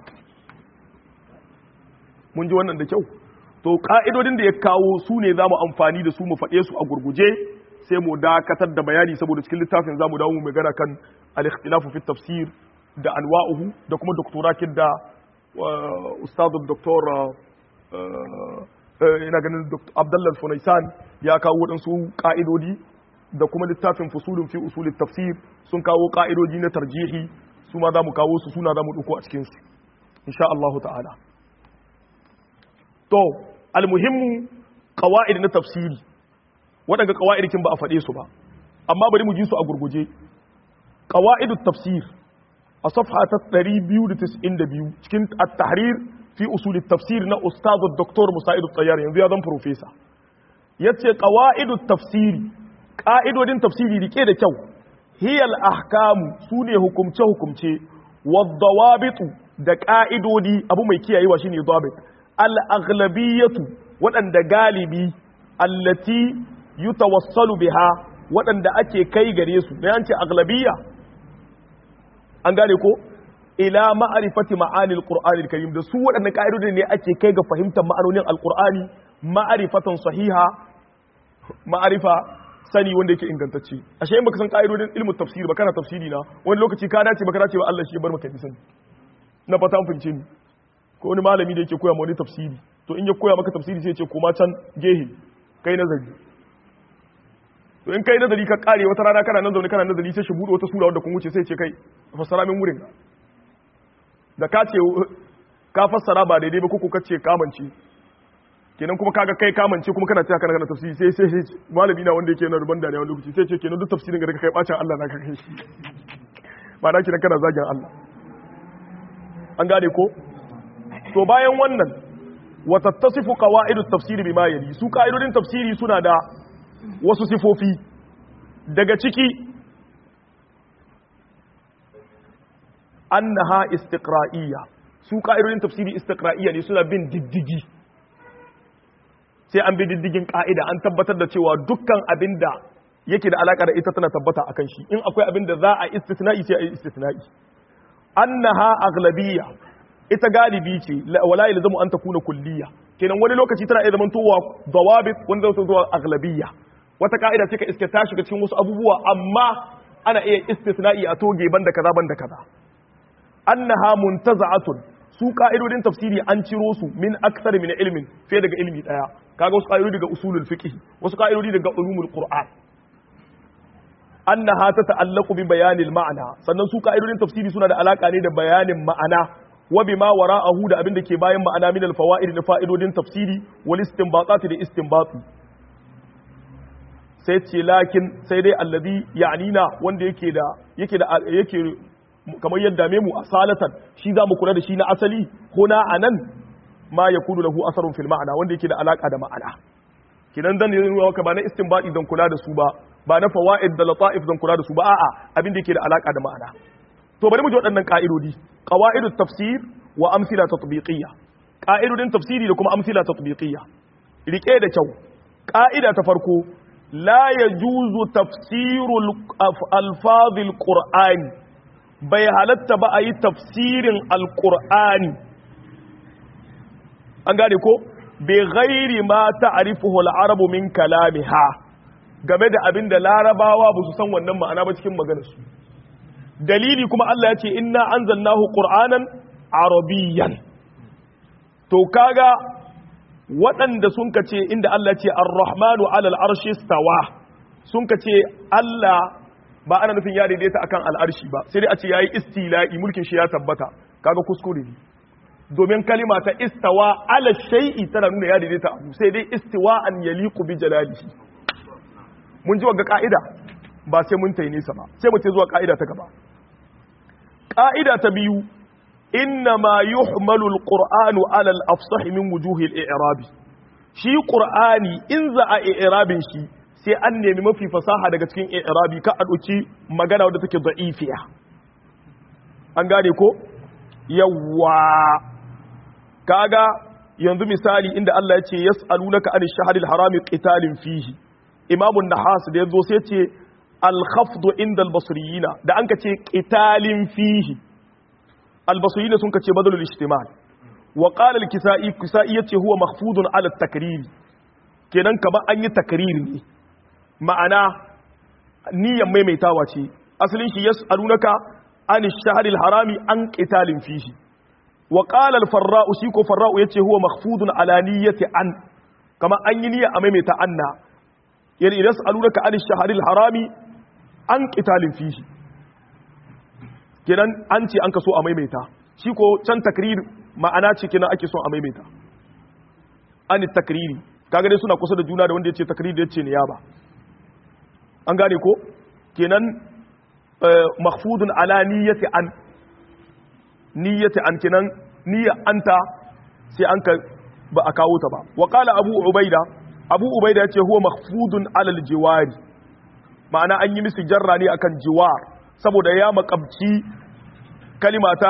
mun ji wannan da kyau to ka'idodin da ya kawo su ne za mu amfani da su mu faɗe su a gurguje sai mu dakatar da bayani saboda cikin littafin za mu dawo mu magana kan al-ikhtilafu fi tafsir da anwa'uhu da kuma doktorakin da ustadu doktor ina ganin abdullah funaisan ya kawo waɗansu ƙa'idodi da kuma littafin fusulun fi usulin tafsir sun kawo ƙa'idodi na tarjihi su ma za mu kawo su suna za mu ɗauko a cikinsu insha Allah ta'ala to almuhimmu ƙawa'id na tafsiri waɗanda ƙawa'idikin ba a faɗe su ba amma bari mu ji su a gurguje ƙawa'idut tafsir a safha ta 292 cikin at-tahrir fi usul tafsir na ustad dr musa'id at-tayyar yanzu ya zan professor yace qawaidut tafsiri qa'idodin tafsiri rike da kyau hiyal ahkamu sune hukumce hukumce wad da qa'idodi abu mai kiyayewa shine dabit al-aghlabiyatu waɗanda galibi allati yutawassalu biha waɗanda ake kai gare su da yance aghlabiyya an gane ko ila ma'arifati ma'anil qur'anil karim da su waɗannan ka'idodi ne ake kai ga fahimtar ma'anonin alqur'ani ma'arifatan sahiha ma'arifa sani wanda yake ingantacce ashe in baka san ka'idodin ilmin tafsiri ba kana tafsiri na wani lokaci ka dace baka dace ba Allah shi ya bar maka bi sani na fata an fince ni ko wani malami da yake koya ma wani tafsiri to in ya koya maka tafsiri sai ya ce koma can gehe kai nazari to in kai nazari ka kare wata rana kana nan zaune kana nazari sai shi bude wata sura wanda kun wuce sai ce kai fassara min wurin da ka ce ka fassara ba daidai ba ko ka ce kamance kenan kuma kaga kai kamance kuma kana cewa kana kana tafsiri sai sai sai malami na wanda yake na ruban da ne wani lokaci sai ce kenan duk tafsirin ga kai bacin Allah na ka kai shi ba na kenan kana zagin Allah an gane ko to bayan wannan wa tattasifu qawaidut tafsiri bima yali su ka'idodin tafsiri suna da wasu sifofi daga ciki annaha istiqra'iyya su ka'idodin tafsiri istiqra'iyya ne suna bin diddigi sai an bi diddigin ka'ida an tabbatar da cewa dukkan abinda yake da alaka da ita tana tabbata akan shi in akwai abinda za a istisna'i sai a yi istisna'i annaha aghlabiyya ita galibi ce wala yalzamu an takuna kulliyya kenan wani lokaci tana iya zamantowa dawabit wani zai zuwa aghlabiyya wata ka'ida ce ka iske ta shiga cikin wasu abubuwa amma ana iya istisna'i a toge banda kaza banda kaza annaha muntaza'atun su ka'idodin tafsiri an ciro su min aksar min ilmin fiye daga ilmi daya kaga wasu ka'idodi daga usulul fiqh wasu ka'idodi daga ulumul qur'an annaha tata'allaqu bi bayanil ma'ana sannan su ka'idodin tafsiri suna da alaka ne da bayanin ma'ana wa bima wara'ahu da abin da ke bayan ma'ana min al-fawaid da fa'idodin tafsiri wal istinbatat da istinbati sai ce lakin sai dai alladhi ya'nina wanda yake da yake da yake kamar yadda mu asalatan shi za mu kula da shi na asali huna anan ma yakunu lahu asarun fil ma'ana wanda yake da alaka da ma'ana kidan dan ne ka ba na istinbati dan kula da su ba ba na fawaid da lata'if dan kula da su ba a'a abin da yake da alaka da ma'ana to bari mu ji waɗannan ka'idodi qawaidut tafsir wa amsila tatbiqiyya ka'idodin tafsiri da kuma amsila tatbiqiyya rike da kyau ka'ida ta farko la yajuzu tafsirul alfazil qur'ani bai halatta ba a yi tafsirin alqur'ani an gane ko bai ghairi ma ta'rifuhu al-arabu min kalamiha game da abin da larabawa ba su san wannan ma'ana ba cikin maganarsu dalili kuma Allah ya ce inna anzalnahu qur'anan arabiyyan to kaga waɗanda sun ka ce inda Allah ce ar-rahmanu alal arshi stawa sun ka ce Allah ba ana nufin ya daidaita akan al'arshi ba sai dai a ce yayi istila'i mulkin shi ya tabbata kaga kuskure ne domin kalima ta istawa ala shay'i tana nuna ya daidaita abu sai dai istiwa'an yaliqu bi jalalihi mun ji wagga ka'ida ba sai mun tayi nesa ba sai mu ce zuwa ka'ida ta gaba ka'ida ta biyu inna ma yuhmalu alqur'anu ala al-afsah min wujuhi al-i'rab shi qur'ani in za a i'rabin shi sai an nemi mafi fasaha daga cikin i'rabi ka a dauki magana wadda take da'ifiya an gane ko yawwa kaga yanzu misali inda Allah ya ce yas'alunaka anish shahril harami qitalin fihi imamun nahas da ya zo sai ce alkhafdu inda albasriyina da an ka ce qitalin fihi albasriyina sun ka ce badalul ijtimal wa qala al-kisai kisai yace huwa makhfudun ala at-takrir kenan kamar an yi takrir ne ma'ana niyyar maimaitawa ce asalin shi yas'alunaka an ash-shahr al-harami an qitalin fihi wa qala al-farra'u shi ko farra'u yace huwa makhfudun ala niyyati an kamar an yi niyya a maimaita anna yani idan alunaka an shaharil harami an qitalin fihi kenan an ce an kaso a maimaita shi ko can takrir ma'ana ce kenan ake son a maimaita an takriri kaga dai suna kusa da juna da wanda yace takrir da yace niyaba an gane ko kenan mahfudun ala niyyati an niyyati an kenan niyya anta sai an ka ba a kawo ta ba wa qala abu ubaida abu ubaida ya ce huwa mahfudun alal jiwari ma'ana an yi musu jarra ne akan jiwar saboda ya makabci kalimata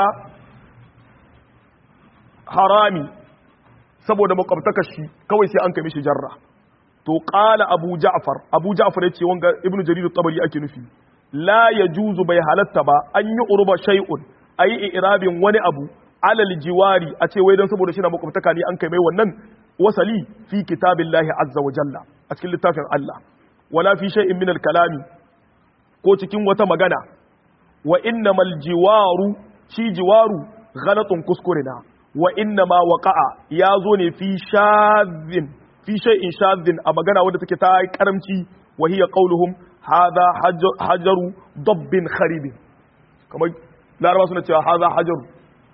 harami saboda makwabtaka shi kawai sai an kai mishi jarra to qala abu ja'far abu ja'far yace wanga ibnu jarir at-tabari ake nufi la yajuzu bai halatta ba an yi urba shay'un ayi irabin wani abu alal jiwari a ce wai dan saboda shi na makwabtaka ne an kai mai wannan wasali fi kitabillahi azza wa jalla a cikin littafin Allah wala fi shay'in min al-kalami ko cikin wata magana wa innamal jiwaru shi jiwaru ghalatun kuskurina wa innama waqa'a ya zo ne fi shadhin fi shay'in shadhin a magana wadda take ta karamci wa hiya qauluhum hadha hajaru dabbin kharib kamar laraba suna cewa hadha hajaru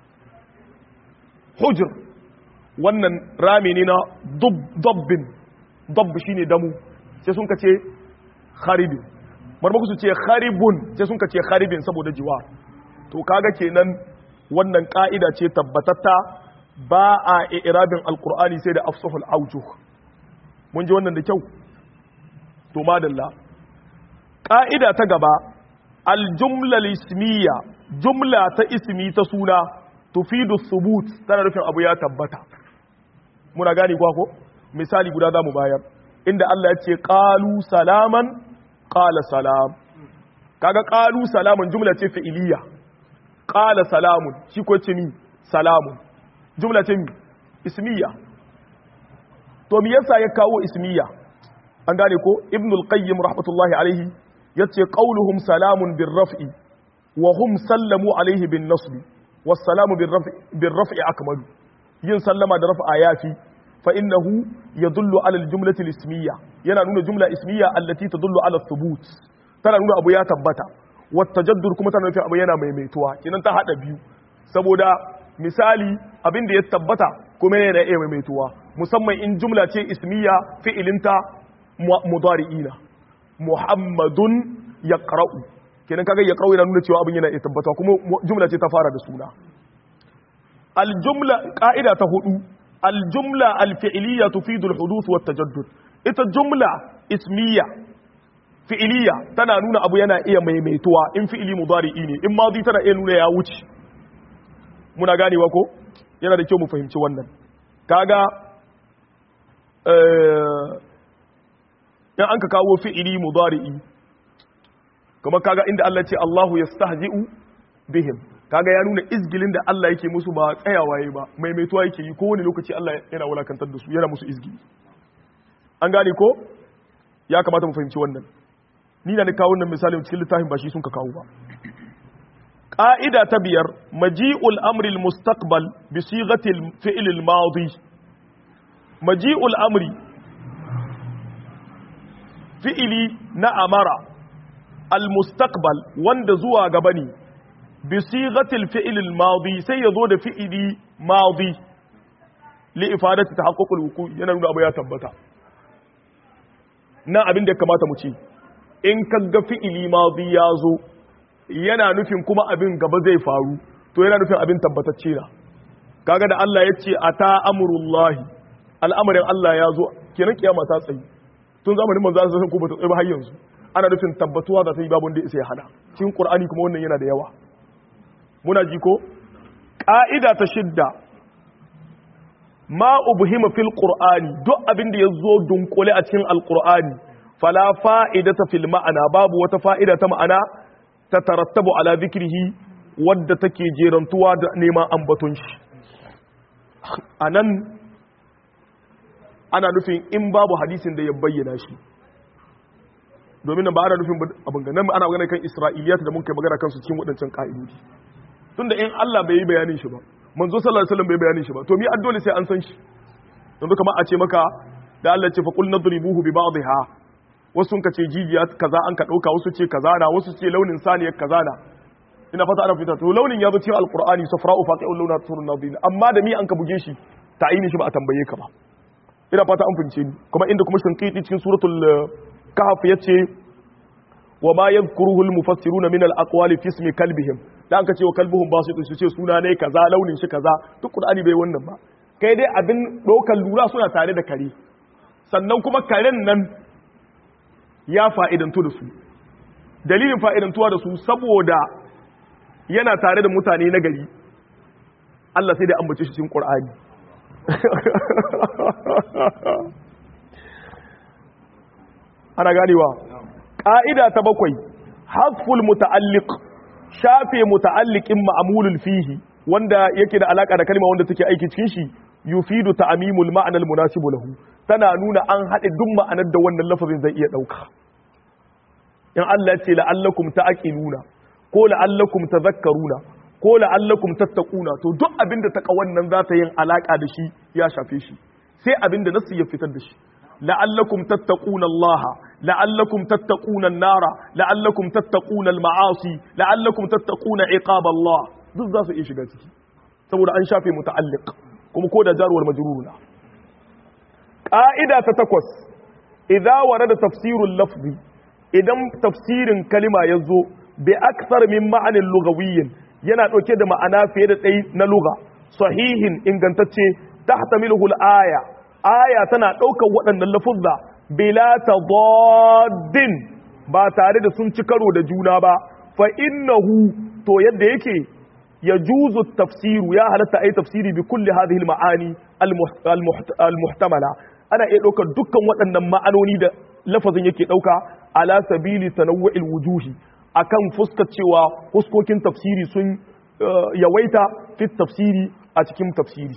hujr wannan rami ne na dabbin dabb shine damu sai sun kace kharibin marmaku su ce kharibun sai sun kace kharibin saboda jiwa to kaga kenan wannan ka'ida ce tabbatatta ba a irabin alqur'ani sai da afsahul aujuh mun ji wannan da kyau to madalla ka'ida ta gaba aljumla ismiya jumla ta ismi ta suna tufidu thubut tana nufin abu ya tabbata muna gani kwa ko misali guda zamu bayar inda Allah ya ce qalu salaman qala salam kaga qalu salaman jumla ce fi'iliya qala salamun shi ko ce mi salamun jumla ce mi ismiya to me yasa ya kawo ismiya an gane ko ibn al-qayyim rahmatullahi alaihi yace qauluhum salamun birraf'i wa hum sallamu alaihi bin nasb was salamu birraf'i birraf'i akmalu yin sallama da raf'a yafi fa innahu yadullu ala al-jumlati al-ismiyya yana nuna jumla ismiyya allati tadullu ala thubut tana nuna abu ya tabbata wa tajaddur kuma tana nufin abu yana maimaituwa kinan ta hada biyu saboda misali abin da ya tabbata kuma yana iya maimaituwa musamman in jumla ce ismiyya fi'ilinta mudari'ina muhammadun yaqra'u kenan kaga yaqra'u yana nuna cewa abin yana iya tabbata kuma jumla ce ta fara da suna aljumla ka'ida ta hudu aljumla alfi'liya tufidu alhuduth wa tajaddud ita jumla ismiya fi'liya tana nuna abu yana iya maimaituwa in fi'ili mudari'i ne in madi tana iya nuna ya wuce muna ganewa ko yana da kyau mu fahimci wannan kaga in an ka kawo fi'ili mudari'i kuma kaga inda Allah ce Allahu yastahzi'u bihim kaga ya nuna izgilin da Allah yake musu ba tsayawa yayi ba maimaituwa yake yi kowane lokaci Allah yana wulakantar da su yana musu izgili an gane ko ya kamata mu fahimci wannan ni na kawo wannan misali cikin littafin ba shi sun ka kawo ba ƙa'ida ta biyar maji'ul amril mustaqbal bi sighatil fi'lil madi maji'ul amri fi'ili na amara al mustaqbal wanda zuwa gaba ne bi sighatil fi'lil madi sai ya zo da fi'ili madi li ifadati tahaqququl wuqu yana nuna abu ya tabbata na abin da ya kamata mu ce in kaga fi'ili madi ya zo yana nufin kuma abin gaba zai faru to yana nufin abin tabbatacce na kaga da Allah ya ce ata amrullahi al'amarin Allah ya zo kenan kiyama ta tsayi tun zamanin manzo Allah ko bata tsayi ba har yanzu ana nufin tabbatuwa da ta yi babu wanda sai hada cikin Qur'ani kuma wannan yana da yawa muna ji ko ka'ida ta shidda ma ubhima fil qur'ani duk abin da yazo dunkule a cikin alqur'ani fala fa'idata fil ma'ana babu wata fa'ida ta ma'ana ta tarattabu ala zikrihi wadda take jerantuwa da neman ambaton shi a nan ana nufin in babu hadisin da ya bayyana shi domin ba ana nufin abin ganin ana magana kan isra'iliyat da mun kai magana kansu cikin waɗancan ƙa'idodi tunda in Allah bai yi bayanin shi ba manzo sallallahu alaihi wasallam bai bayanin shi ba to mi addole sai an san shi yanzu kamar a ce maka da Allah ce fa qul nadribuhu bi ba'dihha wasu sun ce jijiya kaza an ka dauka wasu ce kaza na wasu ce launin saniyar kaza na ina fata ana fita to launin ya zo cikin alqur'ani safra'u faqi'ul launa turun nadin amma da mi an ka buge shi ta'ini shi ba a tambaye ka ba ina fata an fince ni kuma inda kuma shinqiti cikin suratul kahf yace wa ma yadhkuruhu al-mufassiruna min al-aqwali fi ismi kalbihim da an ka ce wa kalbuhum basit su ce suna ne kaza launin shi kaza duk qur'ani bai wannan ba kai dai abin dokan lura suna tare da kare sannan kuma karen nan ya fa'idantu da su dalilin fa'idantuwa da su saboda yana tare da mutane na gari Allah sai da ambace shi cikin ƙur'ani ana ganewa ƙa'ida ta bakwai hasful muta'alliq shafe muta'alliqin ma'amulul fihi wanda yake da alaka da kalma wanda take aiki cikin shi yufidu ta'mimul ma'anal munasibu lahu tana nuna an haɗe duk ma'anar da wannan lafazin zai iya ɗauka in Allah ce la'allakum ta'qiluna ko la'allakum tadhakkaruna ko la'allakum tattaquna to duk abinda taqawan nan za ta yin alaka da shi ya shafe shi sai abinda nasu ya fitar da shi la'allakum tattaquna Allah la'allakum tattaquna an-nara la'allakum tattaquna al-ma'asi la'allakum tattaquna iqab Allah duk za su iya shiga ciki saboda an shafe muta'alliq kuma ko da jaruwar majruruna ƙa'ida ta takwas idza warada tafsirul lafzi idan tafsirin kalima ya zo bi aksar min ma'anin lugawiyyin yana ɗauke da ma'ana fiye da ɗai na luga sahihin ingantacce tahtamiluhu al-aya aya tana ɗaukar waɗannan lafuzza bila tadaddin ba tare da sun ci karo da juna ba fa innahu to yadda yake yajuzu tafsiru ya halatta ai tafsiri bi kulli hadhihi al-ma'ani al-muhtamala ana iya ɗaukar dukkan waɗannan ma'anoni da lafazin yake ɗauka ala sabili tanawwu'il wujuhi akan fuskar cewa fuskokin tafsiri sun yawaita fit tafsiri a cikin tafsiri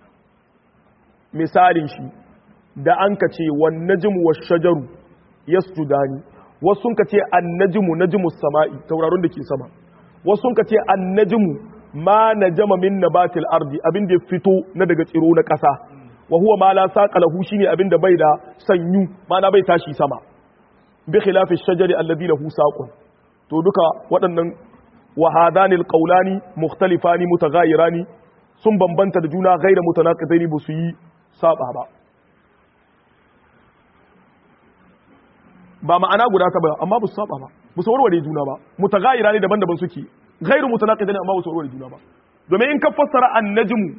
misalin shi da an ka ce wan najmu wash shajaru yasjudani wasu sun ka ce an najmu najmu sama'i tauraron da ke sama wasu sun ka ce an najmu ma najama min nabatil ardi abin da ya fito na daga tsiro na ƙasa wa huwa ma la saqa lahu shine abin da bai da sanyu mana bai tashi sama bi khilafi shajari alladhi lahu saqun to duka waɗannan wa hadani alqawlani mukhtalifani mutaghayirani sun bambanta da juna gaira mutanaqidaini ba su yi saba ba ba ma'ana guda ta ba amma ba su saba ba ba su warware juna ba mutaghayirani daban-daban suke gairu mutanaqidaini amma ba su warware juna ba domin in ka fassara annajmu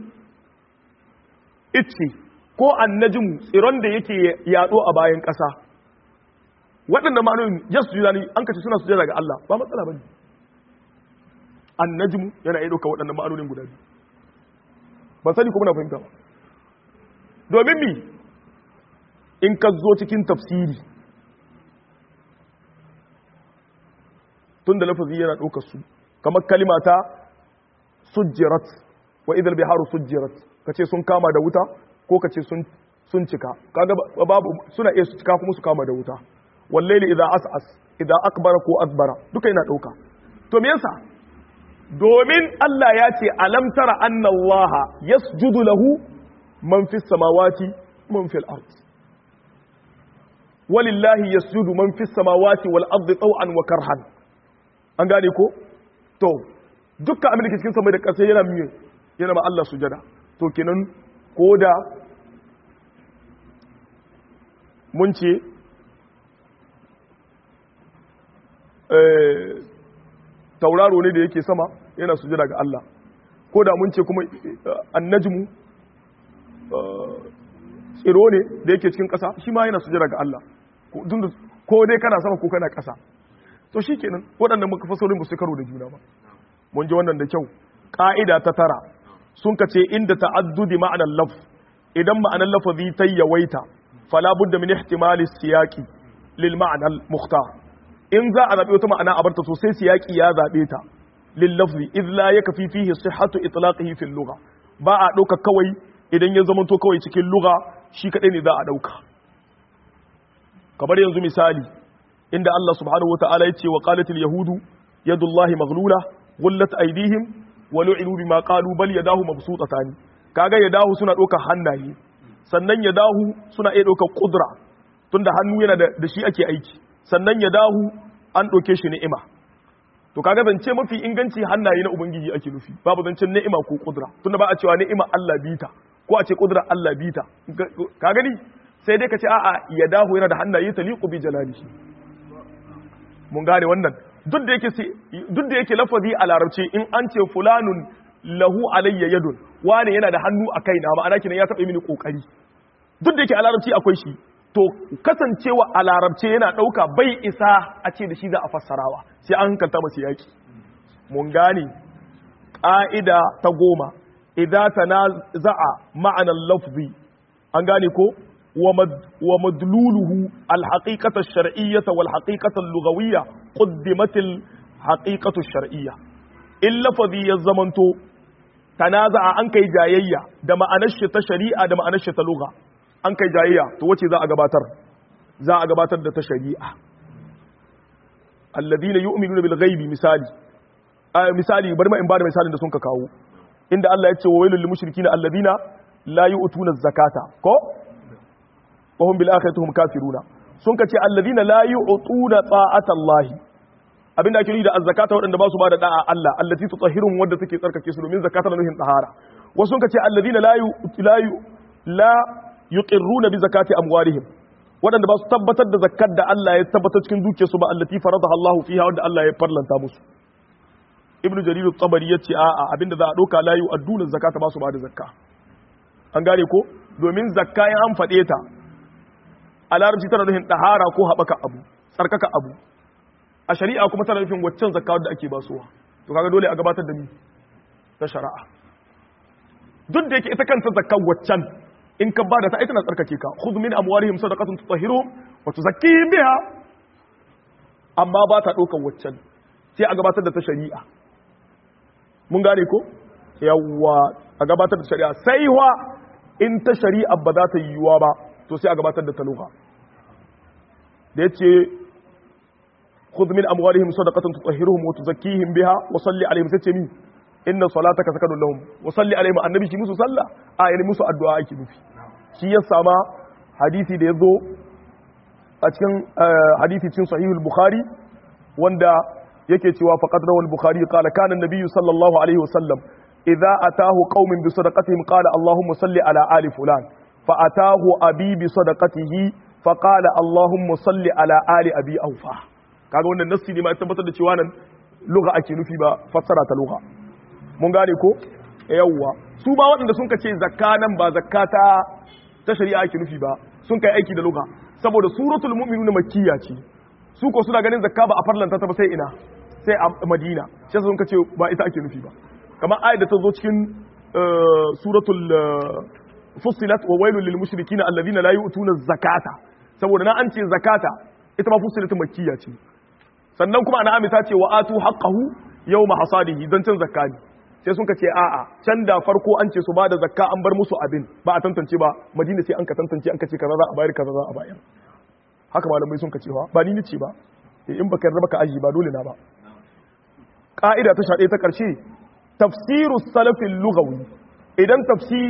ice ko annajmu tsiron da yake yado a bayan ƙasa waɗanda ma'anoyin ya su juna ne an kace suna sujada ga Allah ba matsala bane annajmu yana iya ɗauka waɗannan ma'anonin guda biyu ban sani ko muna fahimta ba domin mi in ka zo cikin tafsiri tun da lafazi yana ɗaukar su kamar kalimata sujjirat wa idal biharu sujjirat kace sun kama da wuta ko kace sun sun cika kaga babu suna iya su cika kuma su kama da wuta wallaili idza as'as idza akbara ko asbara duka yana dauka to me yasa domin Allah ya ce alam tara anna Allah yasjudu lahu man fis samawati man fil ard walillahi yasjudu man fis samawati wal ardi taw'an wa karhan an gane ko to dukkan abin da ke cikin sama da ƙasa yana miye yana ma Allah sujada to kenan ko da mun ce tauraro ne da yake sama yana sujada ga Allah ko da mun ce kuma annajmu tsiro ne da yake cikin ƙasa shi ma yana sujada ga Allah ko dai kana sama ko kana ƙasa to shi kenan waɗannan muka fasorin ba su karo da juna ba mun ji wannan da kyau ƙa'ida ta tara sun ka ce inda ta'addudi ma'anar laf idan ma'anar lafazi ta yawaita fala budda min ihtimali siyaqi lil ma'anar mukhtar in za a zaɓi wata ma'ana a barta sosai siyaqi ya zaɓe ta lil lafzi id la yakfi fihi sihhatu itlaqihi fil lugha ba a ɗauka kawai idan ya zamanto kawai cikin lugha shi kadai ne za a ɗauka kamar yanzu misali inda Allah subhanahu wataala ya ce wa qalatil yahudu yadullahi maghlula gullat aydihim wa lu'inu bima qalu bal yadahu mabsutatan kaga yadahu suna doka hannaye sannan yadahu suna iya doka kudra tunda hannu yana da shi ake aiki sannan yadahu an doke shi ni'ima to kaga zance mafi inganci hannaye na ubangiji ake nufi babu zancen ni'ima ko kudra tunda ba a cewa ni'ima Allah bita ko a ce kudra Allah bita ka gani sai dai ka ce a'a yadahu yana da hannaye taliqu bi jalalihi mun gane wannan duk da yake duk da yake lafazi a larabci in an ce fulanun lahu alayya yadun wane yana da hannu a kaina ma'ana kenan ya taɓa mini kokari duk da yake a larabci akwai shi to kasancewa a larabce yana ɗauka bai isa a ce da shi za a fassarawa sai an hankalta masu yaki mun gane ƙa'ida ta goma idan tanaza'a ma'anar lafzi an gane ko ومدلوله الحقيقة الشرعية والحقيقة اللغوية قدمت الحقيقة الشرعية إلا فذي الزمنتو تنازع أنك جايية دم أنشت شريعة دم أنشت لغة أنك جايية توتي ذا أقباتر ذا أقباتر دا تشريعة alladhina yu'minuna bil ghaibi misali misali bari ma in bada misalin da sun ka kawo inda Allah ya ce wa wailul lil mushrikina alladhina la yu'tuna zakata ko wa hum bil akhirati hum kafiruna sun ka ce alladhina la yu'tuna ta'ata Allah abinda ake nufi da azzakata waɗanda ba su ba da da'a Allah allati tutahhiruhum wadda take tsarkake su domin zakata na nuhin tahara wasu sun ka ce alladhina la la la yuqirruna bi zakati amwalihim waɗanda ba su tabbatar da zakkar da Allah ya tabbatar cikin dukiyarsu ba allati faradaha Allah fiha wanda Allah ya farlanta musu ibnu jarir at-tabari yace a'a abinda za a doka la yu'adduna zakata ba su ba da zakka an gane ko domin zakka in an fade ta a larabci tana nufin dahara ko haɓaka abu tsarkaka abu a shari'a kuma tana nufin waccan zakka wadda ake basuwa to kaga dole a gabatar da ni ta shari'a duk da yake ita kanta zakkan waccan in ka bada ta ita na tsarkake ka khudh min amwalihim sadaqatan tutahhiruhum wa tuzakkihim biha amma ba ta ɗaukar waccan sai a gabatar da ta shari'a mun gane ko yawwa a gabatar da shari'a sai wa in ta shari'a ba za ta yi yiwuwa ba to sai a gabatar da ta lugha da yace khudh min amwalihim sadaqatan tutahhiruhum wa tuzakkihim biha wa salli alaihim sai ce mi inna salataka sakanun lahum wa salli alaihim annabi shi musu sallah a yani musu addu'a ake nufi shi ya sama hadisi da yazo a cikin hadisi cikin sahihul bukhari wanda yake cewa faqad rawal bukhari qala kana an-nabiy sallallahu alaihi wasallam idza atahu qaumin bi sadaqatihim qala allahumma salli ala ali fulan fa atahu abi bi sadaqatihi fa qala allahumma salli ala ali abi awfa kaga wannan nassi ne ma tabbatar da cewa nan lugha ake nufi ba fassara ta lugha mun gane ko yawwa su ba waɗanda sun kace zakka nan ba zakka ta ta shari'a ake nufi ba sun kai aiki da lugha saboda suratul mu'minun makkiya ce su ko suna ganin zakka ba a farlanta ta ba sai ina sai a madina shi sun kace ba ita ake nufi ba kamar ayat da ta zo cikin suratul fussilat wa wailul lil mushrikina alladhina la yu'tuna zakata saboda na an ce zakata ita ma fussilat makkiya ce sannan kuma ana amita ce wa atu haqqahu yawma hasadihi dan can zakka ne sai sun ce a'a can da farko an ce su ba da zakka an bar musu abin ba a tantance ba madina sai an ka tantance an ka ce kaza za a bayar kaza za a bayar haka malamai sun ka cewa ba ni ce ba in baka yarda baka aji ba dole na ba ka'ida ta shaɗe ta ƙarshe tafsiru salafin lugawi idan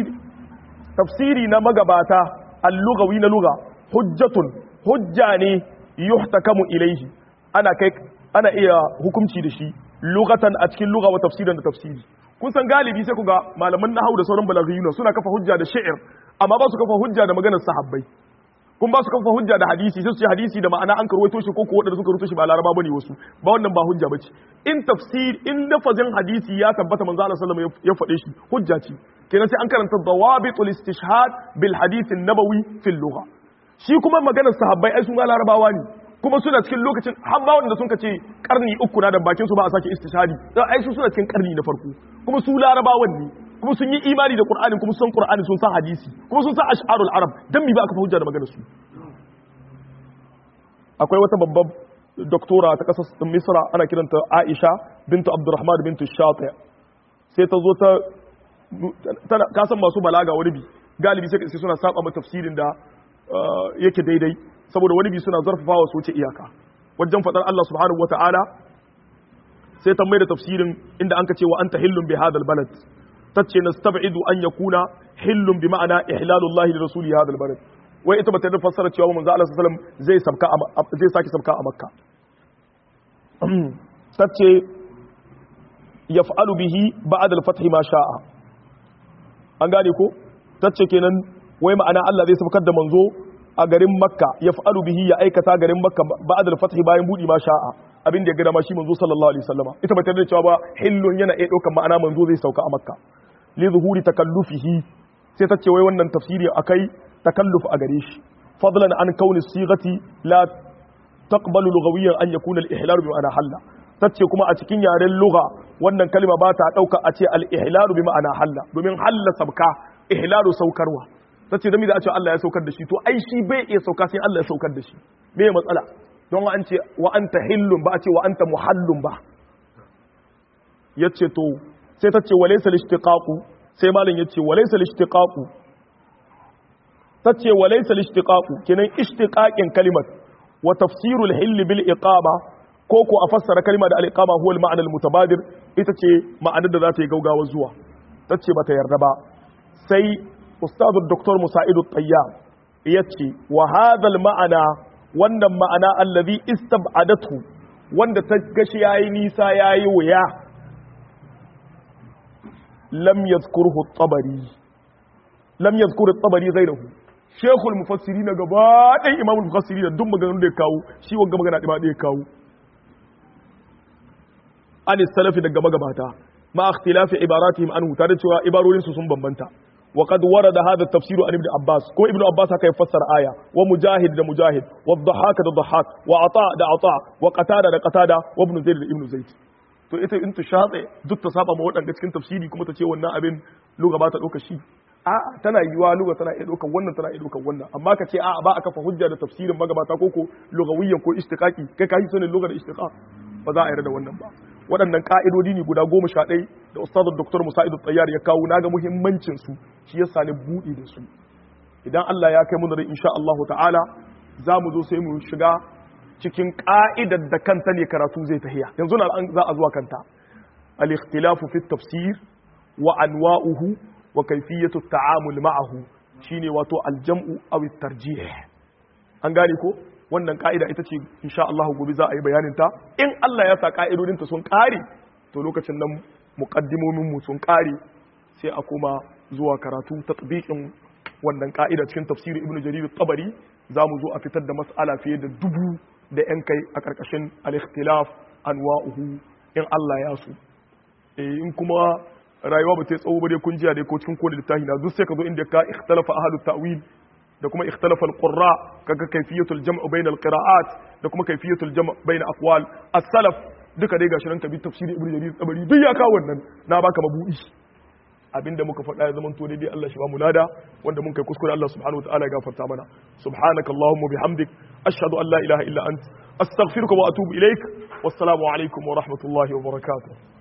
tafsiri na magabata al-lugawi na luga hujjatun hujja ne yuhtakamu ilaihi ana kai ana iya hukunci da shi lugatan a cikin lugha wa tafsiran da tafsiri kun san galibi sai ku ga malaman nahwu da sauran balaghiyuna suna kafa hujja da shi'ir amma ba su kafa hujja da maganar sahabbai kun ba su kafa hujja da hadisi sai su ce hadisi da ma'ana an karwaito shi ko ko wadanda suka rubuto shi ba laraba bane wasu ba wannan ba hujja bace in tafsir in lafazin hadisi ya tabbata manzo Allah sallallahu alaihi wasallam ya faɗe shi hujja ce kenan sai an karanta dawabitul istishhad bil hadith an-nabawi fil lugha shi kuma maganar sahabbai ai sun ga larabawa ne kuma suna cikin lokacin har ba wanda sun ka ce karni uku na da bakin su ba a sake istishhadi dan ai su suna cikin karni na farko kuma su larabawan ne kuma sun yi imani da qur'ani kuma sun qur'ani sun san hadisi kuma sun san ash'arul arab dan mi ba aka hujja da maganar su akwai wata babbar doktora ta kasar misra ana kiranta aisha bintu abdurrahman bintu shati sai ta zo ta tana kasan masu balaga wani bi galibi sai suna saba ma tafsirin da yake daidai saboda wani bi suna zarfafawa su wuce iyaka wajen faɗar Allah subhanahu wata'ala sai ta mai da tafsirin inda an ka ce wa anta hillun bi hadal balad tace nastab'idu an yakuna hillun bi ma'ana ihlalullahi li rasuli hadal balad wai ita bata da fassara cewa manzo Allah sallallahu alaihi wasallam zai sabka zai saki sabka a makka tace yaf'alu bihi ba'da al-fath ma sha'a an gane ko tace kenan wai ma'ana Allah zai sabkar da manzo a garin makka ya fa'alu bihi ya aikata garin makka ba da fathi bayan budi ma sha'a abin da ya gada ma shi manzo sallallahu alaihi wasallama ita ba ta da cewa ba hillun yana iya daukan ma'ana manzo zai sauka a makka li zuhuri takallufihi sai ta ce wai wannan tafsiri akai takalluf a gare shi fadlan an kauni sigati la taqbalu lughawiyan an yakuna al-ihlal bi ma'ana halla tace kuma a cikin yaren lugha wannan kalma ba ta dauka a ce al-ihlal bi ma'ana halla domin halla sabka ihlalu saukarwa ta ce zami da a ce Allah ya saukar da shi to ai shi bai iya sauka sai Allah ya saukar da shi me ya matsala don an ce wa anta hillun ba a ce wa anta muhallun ba yace to sai ta ce wa laysa lishtiqaqu sai malam yace wa laysa lishtiqaqu ta ce wa laysa lishtiqaqu kenan ishtiqaqin kalimat wa tafsirul hill bil iqama ko ko a fassara kalma da al-iqama huwa al-ma'na al-mutabadir ita ce ma'anar da za ta yi gaugawa zuwa tace bata yarda ba sai ustadu dr musaidu tayyab yace wa hadha al-ma'ana wannan ma'ana allazi istab'adatu wanda ta gashi yayi nisa yayi wuya lam yadhkurhu at-tabari lam yadhkur at-tabari ghayruhu shekul mufassiri na gaba ɗaya imamul mufassiri da duk maganin da ya kawo shi wanga magana ɗaya ya kawo an salafi daga magabata ma ikhtilafi ibaratihim anhu tare cewa ibarorin su sun bambanta wa qad warada hadha tafsiru an ibn abbas ko ibn abbas haka ya fassara aya wa mujahid da mujahid wa dhahhak da dhahhak wa ata da ata wa qatada da qatada wa ibn zaid da ibn zaid to ita in ta shatse duk ta saba ma wadanda cikin tafsiri kuma ta ce wannan abin lugha ba ta dauka shi a'a tana yiwa lugha tana iya daukan wannan tana iya daukan wannan amma ka ce a'a ba a kafa hujja da tafsirin magabata ko ko lugawiyyan ko istiqaqi kai ka yi sanin lugha da istiqaq ba za a yarda da wannan ba waɗannan ƙa'idodi ne guda goma sha ɗai da ustazar doktor musa'idu tsayyar ya kawo naga muhimmancin su shi ya sani buɗe da su idan Allah ya kai mu da insha Allah ta'ala za mu zo sai mu shiga cikin ƙa'idar da kanta ne karatu zai tahiya yanzu na za a zuwa kanta al-ikhtilafu fi tafsir wa anwa'uhu wa kayfiyatu ta'amul ma'ahu shine wato al-jam'u aw at-tarjih an gane ko wannan ka'ida ita ce insha Allah gobe za a yi bayanin ta in Allah ya sa ka'idodin ta sun kare to lokacin nan muqaddimomin mu sun kare sai a koma zuwa karatu tatbiqin wannan ka'ida cikin tafsirin Ibn Jarir at-Tabari zamu zo a fitar da mas'ala fiye da dubu da yan kai a karkashin al-ikhtilaf anwa'uhu in Allah ya so eh in kuma rayuwa ba ta tsawo ba dai kun jiya dai ko cikin kodin littafi na duk sai ka zo inda ka ikhtalafa ahlut ta'wil da kuma ikhtalafa al-qurra kaga kayfiyatul jam' bayna al-qira'at da kuma kayfiyatul jam' bayna aqwal as-salaf duka dai gashi nan ka bi tafsiri ibnu jarir tabari duk ya kawo wannan na baka mabudi abinda muka faɗa ya zaman to daidai Allah shi ba mu lada wanda mun kai kuskure Allah subhanahu wataala ya gafarta mana subhanaka allahumma bihamdik ashhadu an la ilaha illa ant astaghfiruka wa atubu ilaik wassalamu alaikum wa rahmatullahi wa barakatuh